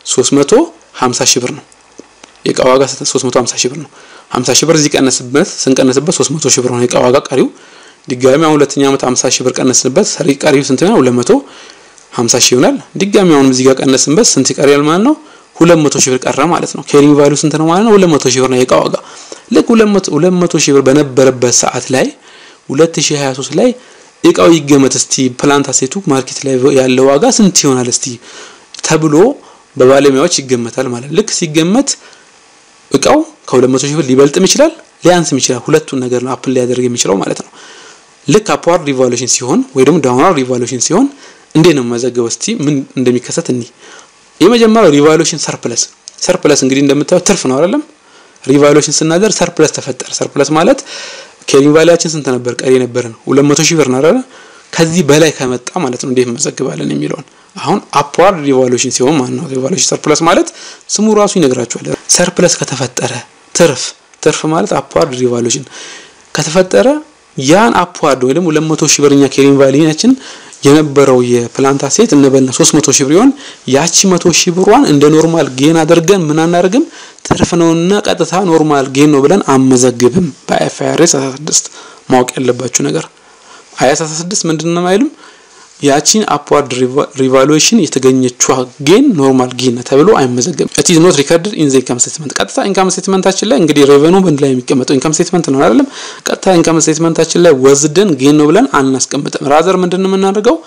350 ሺህ ብር ነው። የእቃ ዋጋ 350 ሺህ ብር ነው። 50 ሺህ ብር እዚህ ቀነስበት ስንቀነስበት 300 ሺህ ብር ነው የእቃ ዋጋ ቀሪው። ድጋሚ አሁን ሁለተኛ ዓመት 50 ሺህ ብር ቀነስንበት ቀሪው ስንት ነው? 250 ሺህ ይሆናል። ድጋሚ አሁን እዚህ ጋር ቀነስንበት ስንት ይቀራል ማለት ነው? 200 ሺህ ብር ቀረ ማለት ነው። ኬሪንግ ቫልዩ ስንት ነው ማለት ነው? 200 ሺህ ብር ነው የእቃ ዋጋ ልክ 200 ሺህ ብር በነበረበት ሰዓት ላይ 2023 ላይ እቃው ይገመት እስቲ ፕላንት አሴቱ ማርኬት ላይ ያለው ዋጋ ስንት ይሆናል እስቲ ተብሎ በባለሙያዎች ይገመታል ማለት ልክ ሲገመት እቃው ከ200 ሺህ ብር ሊበልጥም ይችላል ሊያንስም ይችላል። ሁለቱን ነገር ነው አፕል ሊያደርግ የሚችለው ማለት ነው። ልክ አፕዋርድ ሪቫሉዌሽን ሲሆን ወይ ደግሞ ዳውንዋርድ ሪቫሉዌሽን ሲሆን እንዴት ነው መዘገበው? እስቲ ምን እንደሚከሰት እኒ የመጀመሪያው ሪቫሉዌሽን ሰርፕለስ ሰርፕለስ እንግዲህ እንደምታዩት ትርፍ ነው አይደለም ሪቫሉዌሽን ስናደርግ ሰርፕለስ ተፈጠረ። ሰርፕለስ ማለት ኬሪንግ ቫሊያችን ስንት ነበር? ቀሪ ነበረን 200 ሺህ ብር ነው አይደል? ከዚህ በላይ ከመጣ ማለት ነው እንዴት መዘግባለን የሚለውን አሁን አፕዋርድ ሪቫሉዌሽን ሲሆን ማለት ነው። ሪቫሉዌሽን ሰርፕለስ ማለት ስሙ ራሱ ይነግራችኋል። ሰርፕለስ ከተፈጠረ ትርፍ ትርፍ ማለት አፕዋርድ ሪቫሉዌሽን ከተፈጠረ ያን አፕዋርድ ወይ ደግሞ 200 ሺህ ብርኛ ኬሪንግ ቫሊያችን የነበረው የፕላንት አሴት እንበልና 300 ሺህ ብር ይሆን ያቺ 100 ሺህ ብሯን እንደ ኖርማል ጌን አድርገን ምን አናደርግም ትርፍ ነውና ቀጥታ ኖርማል ጌን ነው ብለን አመዘግብም። በአይኤፍአርኤስ 16 ማወቅ ያለባችሁ ነገር አይኤስ 16 ምንድነው አይልም ያቺን አፕዋርድ ሪቫሉዌሽን የተገኘችው ጌን ኖርማል ጌን ተብሎ አይመዘገብም። ኢት ኢዝ ኖት ሪከርድድ ኢን ዘ ኢንካም ስቴትመንት። ቀጥታ ኢንካም ስቴትመንታችን ላይ እንግዲህ ሬቨኑ በእንድ ላይ የሚቀመጠው ኢንካም ስቴትመንት ነው አይደለም። ቀጥታ ኢንካም ስቴትመንታችን ላይ ወዝደን ጌን ነው ብለን አናስቀምጥም። ራዘር ምንድነው የምናደርገው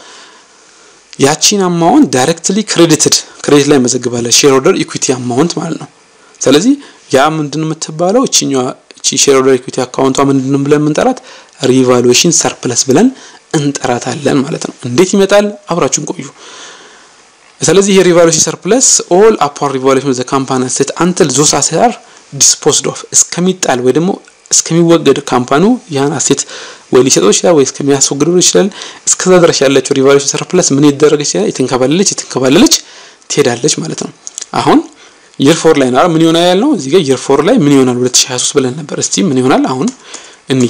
ያቺን አማውንት ዳይሬክትሊ ክሬዲትድ ክሬዲት ላይ መዘግባለን። ሼር ሆልደር ኢኩዊቲ አማውንት ማለት ነው። ስለዚህ ያ ምንድን የምትባለው እቺኛዋ እቺ ሼር ሆልደር ኢኩዊቲ አካውንቷ ምንድን ብለን የምንጠራት ሪቫሉዌሽን ሰርፕለስ ብለን እንጠራታለን ማለት ነው። እንዴት ይመጣል? አብራችሁን ቆዩ። ስለዚህ ይሄ ሪቫሉዌሽን ሰርፕለስ ኦል አፓር ሪቫሉዌሽን ዘ ካምፓኒ አሴት አንትል ዞስ አሴት አር ዲስፖዝድ ኦፍ እስከሚጣል ወይ ደግሞ እስከሚወገድ ካምፓኒው ያን አሴት ወይ ሊሰጠው ይችላል ወይ እስከሚያስወግደው ይችላል። እስከዛ ድረስ ያለችው ሪቫሉዌሽን ሰርፕለስ ምን ይደረግ ይችላል? የተንከባለለች የተንከባለለች ትሄዳለች ማለት ነው። አሁን ይር ፎር ላይ ነው ምን ይሆናል ያልነው እዚህ ጋር ይር ፎር ላይ ምን ይሆናል 2023 ብለን ነበር። እስቲ ምን ይሆናል አሁን እኒ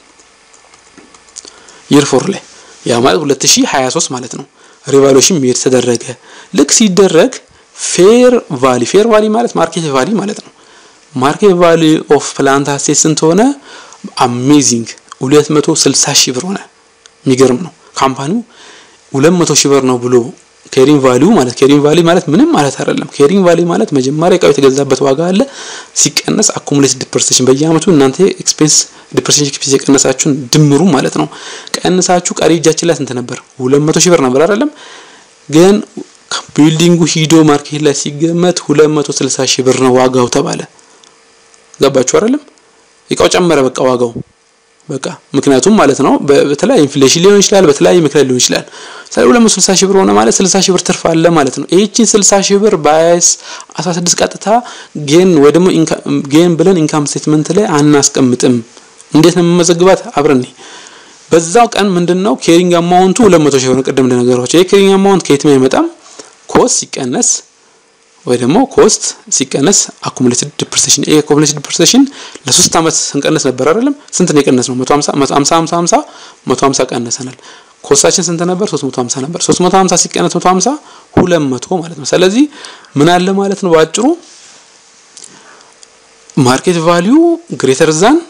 ይር ፎር ላይ ያ ማለት 2023 ማለት ነው። ሪቫሉዌሽን ሜድ ተደረገ። ልክ ሲደረግ ፌር ቫሊ ፌር ቫሊ ማለት ማርኬት ቫሊ ማለት ነው። ማርኬት ቫሊ ኦፍ ፕላንት አሴት ስንት ሆነ? አሜዚንግ 260 ሺህ ብር ሆነ። የሚገርም ነው። ካምፓኒው 200 ሺህ ብር ነው ብሎ ኬሪንግ ቫሊዩ ማለት ኬሪንግ ቫሊ ማለት ምንም ማለት አይደለም። ኬሪንግ ቫሊ ማለት መጀመሪያ እቃው የተገዛበት ዋጋ አለ ሲቀነስ አኩሙሌት ዲፕሬሴሽን በየአመቱ እናንተ ኤክስፔንስ ዲፕሬሴሽን ኤክስፔንስ የቀነሳችሁን ድምሩ ማለት ነው። ቀንሳችሁ ቀሪ እጃችን ላይ ስንት ነበር? 200 ሺህ ብር ነበር አይደለም? ግን ቢልዲንጉ ሂዶ ማርኬት ላይ ሲገመት 260 ሺህ ብር ነው ዋጋው ተባለ። ገባችሁ አይደለም? እቃው ጨመረ በቃ ዋጋው በቃ ምክንያቱም ማለት ነው በተለያየ ኢንፍሌሽን ሊሆን ይችላል፣ በተለያየ ምክንያት ሊሆን ይችላል። ስለዚህ 260 ሺህ ብር ሆነ ማለት 60 ሺህ ብር ትርፍ አለ ማለት ነው። ይህችን 60 ሺህ ብር ባይስ 16 ቀጥታ ጌን ወይ ደግሞ ጌን ብለን ኢንካም ስቴትመንት ላይ አናስቀምጥም። እንዴት ነው የምመዘግባት? አብረን በዛው ቀን ምንድነው ኬሪንግ አማውንቱ 200 ሺህ ብር ነው። ቅድም እንደነገርኳቸው ይሄ ኬሪንግ አማውንት ከየትም አይመጣም። ኮስት ሲቀነስ ወይ ደግሞ ኮስት ሲቀነስ አኩሙሌትድ ዲፕሬሴሽን ይሄ አኩሙሌትድ ዲፕሬሴሽን ለሶስት አመት ስንቀነስ ነበር አይደለም? ስንት ነው የቀነስ ነው? 150 150 50 150 ቀነሰናል። ኮስታችን ስንት ነበር? 350 ነበር። 350 ሲቀነስ 150 200 ማለት ነው። ስለዚህ ምን አለ ማለት ነው በአጭሩ ማርኬት ቫልዩ ግሬተር ዛን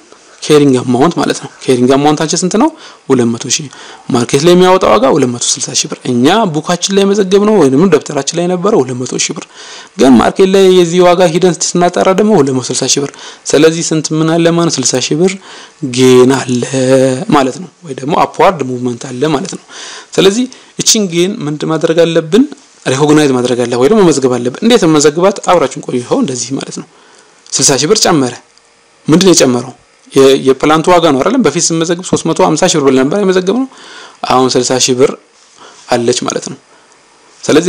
ኬሪንግ አማውንት ማለት ነው። ኬሪንግ አማውንታችን ስንት ነው? 200 ሺህ ማርኬት ላይ የሚያወጣው ዋጋ 260 ሺህ ብር። እኛ ቡካችን ላይ መዘገብ ነው ወይንም ደብተራችን ላይ የነበረው 200 ሺህ ብር፣ ግን ማርኬት ላይ የዚህ ዋጋ ሂደን ስናጠራ ደግሞ 260 ሺህ ብር። ስለዚህ ስንት ምን አለ ማለት 60 ሺህ ብር ጌን አለ ማለት ነው፣ ወይ ደግሞ አፕዋርድ ሙቭመንት አለ ማለት ነው። ስለዚህ እቺን ጌን ምንድን ማድረግ አለብን? ሪኮግናይዝ ማድረግ አለ ወይ ደግሞ መመዝገብ አለብን። እንዴት መመዝገባት? አብራችን ቆዩ። ይኸው እንደዚህ ማለት ነው። 60 ሺህ ብር ጨመረ። ምንድን ነው የጨመረው? የፕላንቱ ዋጋ ነው አይደለም። በፊት ስንመዘግብ 350 ሺህ ብር ብለን ነበር የመዘገብ ነው። አሁን 60 ሺህ ብር አለች ማለት ነው። ስለዚህ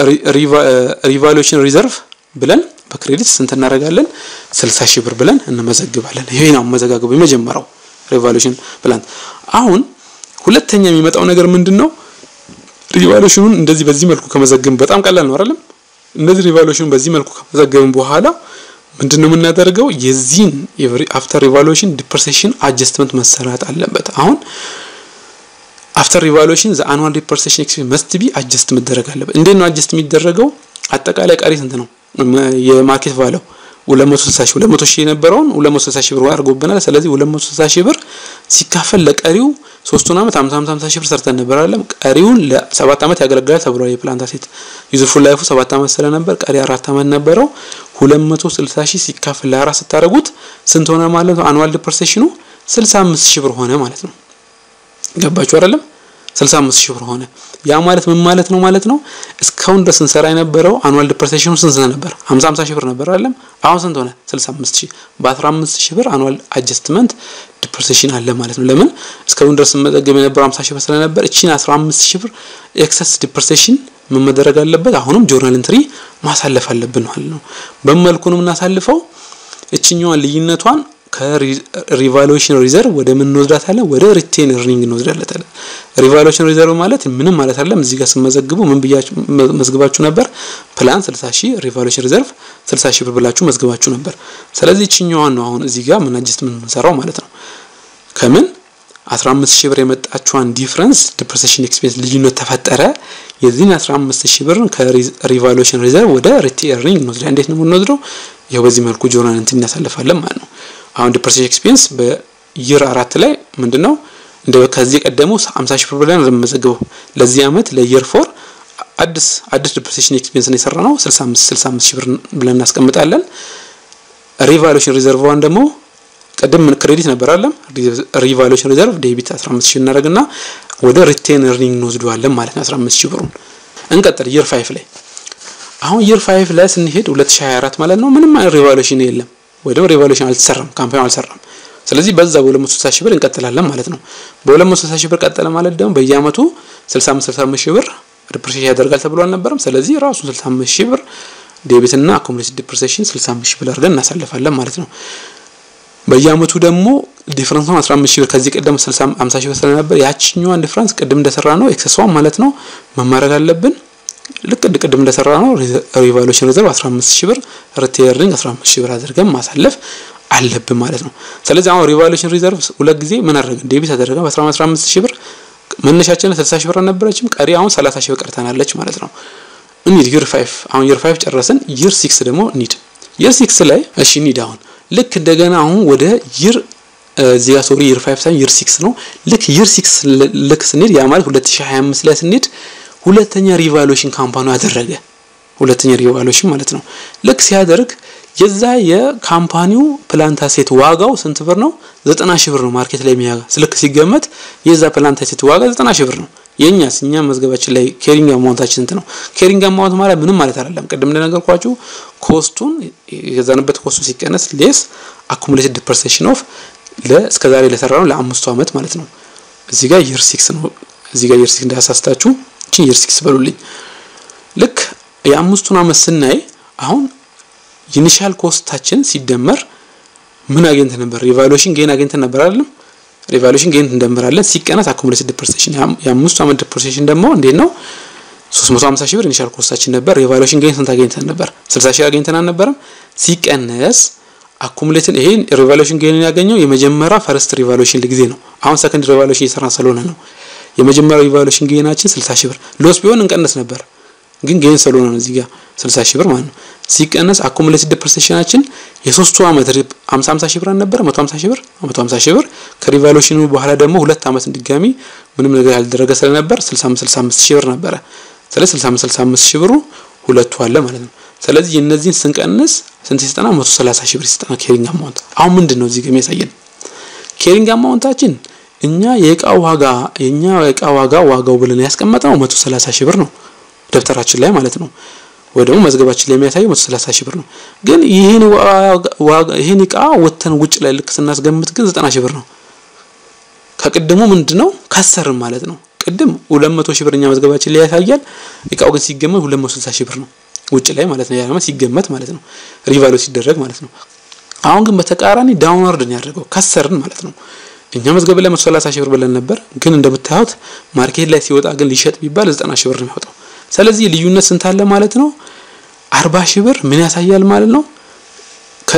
ሪቫሉዌሽን ሪዘርቭ ብለን በክሬዲት ስንት እናደርጋለን? 60 ሺህ ብር ብለን እንመዘግባለን። ይሄ ነው መዘጋገቡ የመጀመሪያው ሪቫሉዌሽን ፕላንት። አሁን ሁለተኛ የሚመጣው ነገር ምንድን ነው? ሪቫሉዌሽኑን እንደዚህ በዚህ መልኩ ከመዘገብን በጣም ቀላል ነው አይደለም። እነዚህ ሪቫሉዌሽኑን በዚህ መልኩ ከመዘገብን በኋላ ምንድን ነው የምናደርገው? የዚህን አፍተር ሪቫሉዌሽን ዲፕሬሴሽን አጀስትመንት መሰራት አለበት። አሁን አፍተር ሪቫሉዌሽን ዘ አኑዋል ዲፕሬሴሽን ኤክስፔንስ መስት ቢ አጀስት መደረግ አለበት። እንዴት ነው አጀስት የሚደረገው? አጠቃላይ ቀሪ ስንት ነው የማርኬት ቫለው 260 ሺህ 200 ሺህ የነበረውን 260 ሺህ ብር አድርጎብናል። ስለዚህ 260 ሺህ ብር ሲካፈል ለቀሪው ሶስቱን አመት 50 50 ሺህ ብር ሰርተን ነበር አይደለም። ቀሪውን ለሰባት አመት ያገለግላል ተብሏል። የፕላንት አሴት ዩዝፉል ላይፉ ሰባት አመት ስለነበር ቀሪ አራት አመት ነበረው። 260 ሺህ ሲካፈል ለአራት ስታደርጉት ስንት ሆነ ማለት ነው? አኑዋል ዲፕሬሴሽኑ 65 ሺህ ብር ሆነ ማለት ነው። ገባችሁ አይደለም? 65 ሺህ ብር ሆነ። ያ ማለት ምን ማለት ነው ማለት ነው? እስካሁን ድረስ ስንሰራ የነበረው አኑዋል ዲፕሬሴሽኑ ስንት ነበር? 50 50 ሺህ ብር ነበር አይደለም? አሁን ስንት ሆነ? 65 ሺህ። በ15 ሺህ ብር አኑዋል አጀስትመንት ዲፕሬሴሽን አለ ማለት ነው። ለምን እስካሁን ድረስ መዘገብ የነበረው 50 ሺህ ብር ስለነበር እቺን 15 ሺህ ብር ኤክሰስ ዲፕሬሴሽን ምን መደረግ አለበት? አሁንም ጆርናል ኢንትሪ ማሳለፍ አለብን ማለት ነው። በመልኩ ነው የምናሳልፈው። እችኛዋን ልዩነቷን ከሪቫሉዌሽን ሪዘርቭ ወደ ምን እንወስዳታለን? ወደ ሪቴን እርኒንግ እንወስዳታለን። ሪቫሉዌሽን ሪዘርቭ ማለት ምንም ማለት አይደለም። እዚህ ጋር ስመዘግቡ ምን ብያችሁ መዝግባችሁ ነበር? ፕላን 60 ሺህ ሪቫሉዌሽን ሪዘርቭ 60 ሺህ ብር ብላችሁ መዝግባችሁ ነበር። ስለዚህ እችኛዋን ነው አሁን እዚህ ጋር ምን አጀስት የምንሰራው ማለት ነው። ከምን 15 ሺህ ብር የመጣችዋን ዲፍረንስ ዲፕሬሴሽን ኤክስፔንስ ልዩነት ተፈጠረ። የዚህን 15 ሺህ ብር ከሪቫሉዌሽን ሪዘርቭ ወደ ሪቴን እርኒንግ እንወስዳለን። እንዴት ነው የምንወስደው? ይኸው በዚህ መልኩ ጆርናል እንትን እናሳልፋለን ማለት ነው። አሁን ዲፕሬሴሽን ኤክስፔንስ በይር አራት ላይ ምንድነው እንደ ከዚህ ቀደሙ 50 ሺህ ብር ብለን የምንመዘግበው ለዚህ አመት ለይር ፎር አዲስ አዲስ ዲፕሬሴሽን ኤክስፔንስ ነው የሰራ ነው 65 65 ሺህ ብር ብለን እናስቀምጣለን። ሪቫሉዌሽን ሪዘርቭዋን ደግሞ ቅድም ክሬዲት ነበር አለም ሪቫሉዌሽን ሪዘርቭ ዴቢት 15 ሺህ እናደርግና ወደ ሪቴን እርኒንግ እንወስደዋለን ማለት ነው 15 ሺህ ብሩን። እንቀጥል ይር 5 ላይ አሁን ይር 5 ላይ ስንሄድ 2024 ማለት ነው ምንም አይነት ሪቫሉዌሽን የለም ወይ ደግሞ ሪቫሉዌሽን አልተሰራም፣ ካምፓኒ አልሰራም። ስለዚህ በዛ በ260 ሺህ ብር እንቀጥላለን ማለት ነው። በ260 ሺህ ብር ቀጠለ ማለት ደግሞ በየአመቱ 65 65 ሺህ ብር ዲፕሬሴሽን ያደርጋል ተብሎ አልነበረም። ስለዚህ ራሱ 65 ሺህ ብር ዴቢት እና አኮሙሌትድ ዲፕሬሴሽን 65 ሺህ ብር አድርገን እናሳልፋለን ማለት ነው። በየአመቱ ደግሞ ዲፍረንሱን 15 ሺህ ብር ከዚህ ቀደም 60 50 ሺህ ብር ስለነበር ያቺኛዋን ዲፍረንስ ቅድም እንደሰራ ነው ኤክሰስዋን ማለት ነው መማረግ አለብን። ልክ ቅድም እንደሰራ ነው ሪቫሉዌሽን ሪዘርቭ 15 ሺህ ብር ሪቴሪንግ 15 ሺህ ብር አድርገን ማሳለፍ አለብን ማለት ነው። ስለዚህ አሁን ሪቫሉዌሽን ሪዘርቭ ሁለት ጊዜ ምን አደረግን? ዴቢት አደረገን በ15 ሺህ ብር መነሻችን 60 ሺህ ብር አልነበረችም። ቀሪ አሁን 30 ሺህ ብር ቀርተናለች ማለት ነው። እንሂድ ይር 5 አሁን ይር 5 ጨረስን። ይር 6 ደግሞ እንሂድ። ይር 6 ላይ እሺ እንሂድ አሁን ልክ እንደገና አሁን ወደ ይር እዚህ ጋር ሶሪ ይር 5 ሳይሆን ይር 6 ነው። ልክ ይር 6 ልክ ስንሄድ ያ ማለት 2025 ላይ ስንሄድ ሁለተኛ ሪቫሉዌሽን ካምፓኒ አደረገ። ሁለተኛ ሪቫሉዌሽን ማለት ነው። ልክ ሲያደርግ የዛ የካምፓኒው ፕላንት አሴት ዋጋው ስንት ብር ነው? ዘጠና ሺህ ብር ነው። ማርኬት ላይ የሚያጋ ልክ ሲገመት የዛ ፕላንት አሴት ዋጋ ዘጠና ሺህ ብር ነው። የኛስ እኛ መዝገባችን ላይ ኬሪንግ አማውንታችን ስንት ነው? ኬሪንግ አማውንት ማለት ምንም ማለት አይደለም። ቅድም እንደነገርኳችሁ ኮስቱን የገዛንበት ኮስቱ ሲቀነስ ሌስ አኩሙሌትድ ዲፕሬሴሽን ኦፍ ለእስከዛሬ ለሰራ ነው ለአምስቱ አመት ማለት ነው። እዚህ ጋር ይር ሲክስ ነው። እዚህ ጋር ይር ሲክስ እንዳያሳስታችሁ እቺ ይር ሲክስ በሉልኝ። ልክ የአምስቱን አመት ስናይ አሁን ኢኒሻል ኮስታችን ሲደመር ምን አግኝተን ነበር? ሪቫሉዌሽን ጌን አግኝተን ነበር አይደለም? ሪቫሉዌሽን ጌን እንደምራለን ሲቀነስ አኩሙሌትድ ዲፕሬሴሽን የአምስቱ አመት ዲፕሬሴሽን ደግሞ እንዴት ነው? 350 ሺህ ብር ኢኒሻል ኮስታችን ነበር። ሪቫሉዌሽን ጌን ስንት አግኝተን ነበር? 60 ሺህ አግኝተን አልነበረም? ሲቀነስ አኩሙሌትን ይሄን ሪቫሉዌሽን ጌን ያገኘው የመጀመሪያ ፈርስት ሪቫሉዌሽን ጊዜ ነው። አሁን ሰከንድ ሪቫሉዌሽን እየሰራን ስለሆነ ነው። የመጀመሪያው ሪቫሉዌሽን ጌናችን 60 ሺህ ብር ሎስ ቢሆን እንቀንስ ነበር። ግን ጌን ስለሆነ ነው እዚህ ጋር 60 ሺህ ብር ማለት ነው ሲቀነስ አኮሙሌትድ ዲፕሬሲዬሽናችን የሶስቱ አመት 50 50 ሺህ ብር አልነበረ 150 ሺህ ብር 150 ሺህ ብር ከሪቫሉሽኑ በኋላ ደግሞ ሁለት አመት ድጋሚ ምንም ነገር ያልደረገ ስለነበር 65 65 ሺህ ብር ነበረ። ስለዚህ 65 65 ሺህ ብሩ ሁለቱ አለ ማለት ነው። ስለዚህ የእነዚህን ስንቀንስ ስንት ሲጠና 130 ሺህ ብር ሲጠና ኬሪንግ አማውንት አሁን ምንድን ነው እዚህ ጋር የሚያሳየን ኬሪንግ አማውንታችን እኛ የእቃ ዋጋ የኛ የእቃ ዋጋ ዋጋው ብለን ያስቀመጥነው 130 ሺህ ብር ነው ደብተራችን ላይ ማለት ነው። ወይ ደግሞ መዝገባችን ላይ የሚያሳየው 130 ሺህ ብር ነው። ግን ይሄን ዋጋ ይሄን እቃ ወተን ውጭ ላይ ልክ ስናስገምት ግን 90 ሺህ ብር ነው። ከቅድሙ ምንድነው ከሰርን ማለት ነው። ቅድም 200 ሺህ ብር እኛ መዝገባችን ላይ ያሳያል። እቃው ግን ሲገመት 260 ሺህ ብር ነው ውጭ ላይ ማለት ነው። ያ ሲገመት ማለት ነው ሪቫሉ ሲደረግ ማለት ነው። አሁን ግን በተቃራኒ ዳውንዋርድ ነው ያደረገው ከሰርን ማለት ነው። እኛ መዝገብ ላይ 130 ሺህ ብር ብለን ነበር። ግን እንደምታዩት ማርኬት ላይ ሲወጣ ግን ሊሸጥ ቢባል 90 ሺህ ብር ነው የሚወጣው። ስለዚህ ልዩነት ስንት አለ ማለት ነው? 40 ሺህ ብር ምን ያሳያል ማለት ነው? ከ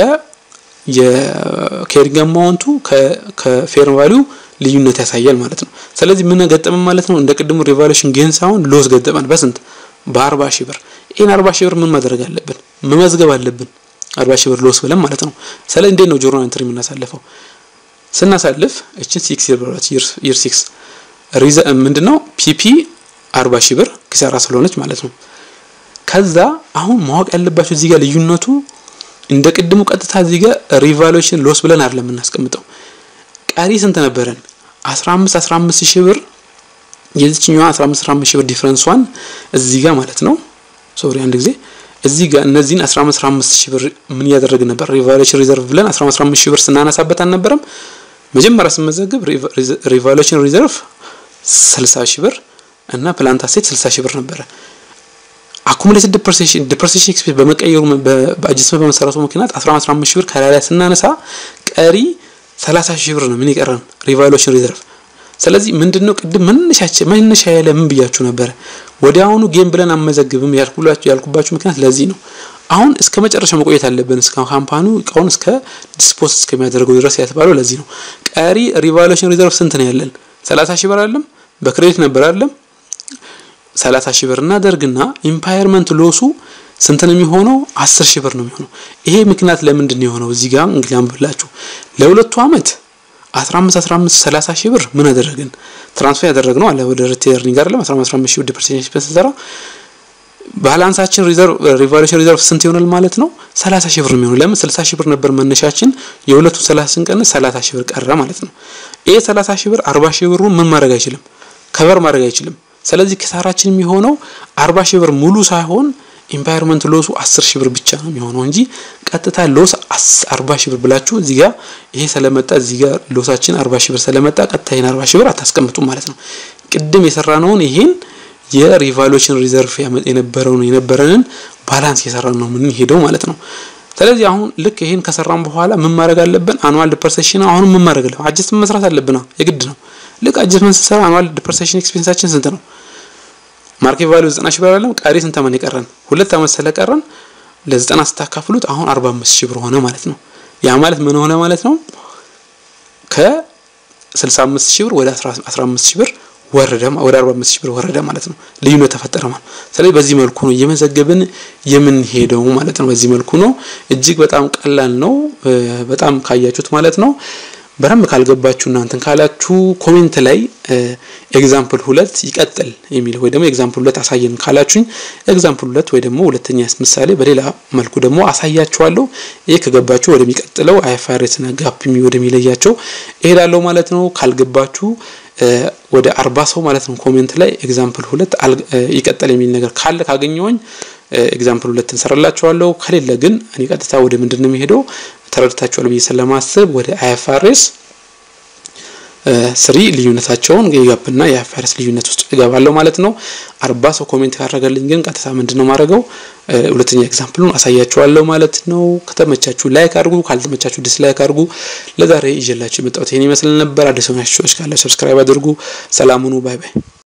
የኬሪንግ አማውንቱ ከፌር ቫሊዩ ልዩነት ያሳያል ማለት ነው። ስለዚህ ምን ገጠመን ማለት ነው? እንደ ቅድሙ ሪቫሉሽን ጌን ሳይሆን ሎስ ገጠመን። በስንት በ40 ሺህ ብር። ይሄን 40 ሺህ ብር ምን ማድረግ አለብን? መመዝገብ አለብን። 40 ሺህ ብር ሎስ ብለን ማለት ነው። ስለዚህ እንዴት ነው ጆርናል ኢንትሪ የምናሳልፈው? ስናሳልፍ እችን ሲክስ ይር ሲክስ ሪዘ ምንድነው ፒፒ 40 ሺህ ብር ኪሳራ ስለሆነች ማለት ነው። ከዛ አሁን ማወቅ ያለባችሁ እዚህ ጋር ልዩነቱ እንደ ቅድሙ ቀጥታ እዚህ ጋር ሪቫሉዌሽን ሎስ ብለን አይደለም የምናስቀምጠው። ቀሪ ስንት ነበረን? 15 15 ሺህ ብር የዚችኛዋ 15 15 ሺህ ብር ዲፍረንሷን እዚህ ጋር ማለት ነው። ሶሪ አንድ ጊዜ እዚህ ጋር እነዚህን 15 15 ሺህ ብር ምን እያደረግን ነበር? ሪቫሉዌሽን ሪዘርቭ ብለን 15 15 ሺህ ብር ስናነሳበት አልነበረም? መጀመሪያ ስመዘግብ ሪቫሉዌሽን ሪዘርቭ 60 ሺህ ብር እና ፕላንት አሴት 60 ሺህ ብር ነበረ። አኩሙሌትድ ዲፕሬሲዬሽን ዲፕሬሲዬሽን ኤክስፔንስ በመቀየሩ በአጅስመንት በመሰረቱ ምክንያት 15 15 ሺህ ብር ከላይ ላይ ስናነሳ ቀሪ 30 ሺህ ብር ነው ምን ይቀረን ሪቫሉዌሽን ሪዘርቭ። ስለዚህ ምንድነው ቅድም መነሻችን መነሻ ያለ ምን ብያችሁ ነበረ? ወዲያውኑ ጌም ብለን አመዘግብም ያልኩላችሁ ያልኩባችሁ ምክንያት ለዚህ ነው። አሁን እስከ መጨረሻ መቆየት አለብን። እስከ ካምፓኒው እቃውን እስከ ዲስፖዝ እስከሚያደርገው ድረስ ያተባለው ለዚህ ነው። ቀሪ ሪቫሉዌሽን ሪዘርቭ ስንት ነው ያለን? 30 ሺህ ብር አይደለም? በክሬዲት ነበር አይደለም? 30 ሺህ ብር እናደርግና ኢምፓየርመንት ሎሱ ስንት ነው የሚሆነው? 10 ሺህ ብር ነው የሚሆነው። ይሄ ምክንያት ለምንድን ነው የሆነው? እዚህ ጋር እንግዲህ አንብላችሁ ለሁለቱ አመት 15 15 30 ሺህ ብር ምን አደረግን? ትራንስፈር ያደረግነው አለ ወደ ሪቴርኒንግ አይደለም 15 15 ሺህ ብር ዲፕሬሲዬሽን ኤክስፔንስ ሰራ ባላንሳችን ሪዘርቭ ሪቫሉዌሽን ሪዘርቭ ስንት ይሆናል ማለት ነው? 30 ሺህ ብር ነው የሚሆነው። ለምን 60 ሺህ ብር ነበር መነሻችን፣ የሁለቱ 30 ስንቀንስ 30 ሺህ ብር ቀረ ማለት ነው። ይሄ 30 ሺህ ብር 40 ሺህ ብሩን ምን ማድረግ አይችልም፣ ከቨር ማድረግ አይችልም። ስለዚህ ኪሳራችን የሚሆነው 40 ሺህ ብር ሙሉ ሳይሆን ኢምፓየርመንት ሎሱ 10 ሺህ ብር ብቻ ነው የሚሆነው እንጂ ቀጥታ ሎስ 40 ሺህ ብር ብላችሁ እዚህ ጋር ይሄ ስለመጣ እዚህ ጋር ሎሳችን 40 ሺህ ብር ስለመጣ ቀጥታ ይሄን 40 ሺህ ብር አታስቀምጡም ማለት ነው። ቅድም የሰራነውን ይሄን የሪቫሉዌሽን ሪዘርቭ የነበረውን የነበረንን ባላንስ የሰራን ነው ምን ሄደው ማለት ነው። ስለዚህ አሁን ልክ ይሄን ከሰራን በኋላ ምን ማድረግ አለብን? አኑዋል ዲፕሬሲዬሽን አሁን ምን ማድረግ አለብን? አጀስትመንት መስራት አለብን፣ የግድ ነው። ልክ አጀስትመንት ስንሰራ አኑዋል ዲፕሬሲዬሽን ኤክስፔንሳችን ስንት ነው? ማርኬት ቫልዩ 90 ሺህ ብር አይደለም? ቀሪ ስንት አመት የቀረን? ሁለት አመት ስለቀረን ለ90 ስታካፍሉት አሁን 45 ሺህ ብር ሆነ ማለት ነው። ያ ማለት ምን ሆነ ማለት ነው? ከ65 ሺህ ብር ወደ 15 ሺህ ብር ወረደ ወደ 45 ሺህ ብር ወረደ ማለት ነው። ልዩነት ተፈጠረ ማለት ነው። ስለዚህ በዚህ መልኩ ነው እየመዘገብን የምንሄደው ማለት ነው። በዚህ መልኩ ነው። እጅግ በጣም ቀላል ነው። በጣም ካያችሁት ማለት ነው። በደንብ ካልገባችሁ እናንተን ካላችሁ ኮሜንት ላይ ኤግዛምፕል ሁለት ይቀጥል የሚል ወይ ደግሞ ኤግዛምፕል ሁለት አሳየን ካላችሁኝ ኤግዛምፕል ሁለት ወይ ደግሞ ሁለተኛ ምሳሌ በሌላ መልኩ ደግሞ አሳያችኋለሁ። ይሄ ከገባችሁ ወደሚቀጥለው አይኤፍአርኤስ እና ጋፕ ወደሚለያቸው እሄዳለሁ ማለት ነው። ካልገባችሁ ወደ አርባ ሰው ማለት ነው ኮሜንት ላይ ኤግዛምፕል ሁለት ይቀጥል የሚል ነገር ካለ ካገኘሁኝ ኤግዛምፕል ሁለት እንሰራላችኋለሁ። ከሌለ ግን እኔ ቀጥታ ወደ ምንድን ነው የሚሄደው ተረድታችኋል ብዬ ስለማስብ ወደ አይኤፍአርኤስ ስሪ ልዩነታቸውን የጋፕና የአይኤፍአርኤስ ልዩነት ውስጥ እገባለሁ ማለት ነው። አርባ ሰው ኮሜንት ካደረገልኝ ግን ቀጥታ ምንድን ነው ማድረገው ሁለተኛ ኤግዛምፕሉን አሳያችኋለሁ ማለት ነው። ከተመቻችሁ ላይክ አድርጉ፣ ካልተመቻችሁ ዲስላይክ አድርጉ። ለዛሬ ይዤላችሁ የመጣሁት ይሄን ይመስል ነበር። አዲስ ሆናችሁ ሰዎች ካለ ሰብስክራይብ አድርጉ። ሰላም ሁኑ። ባይ ባይ።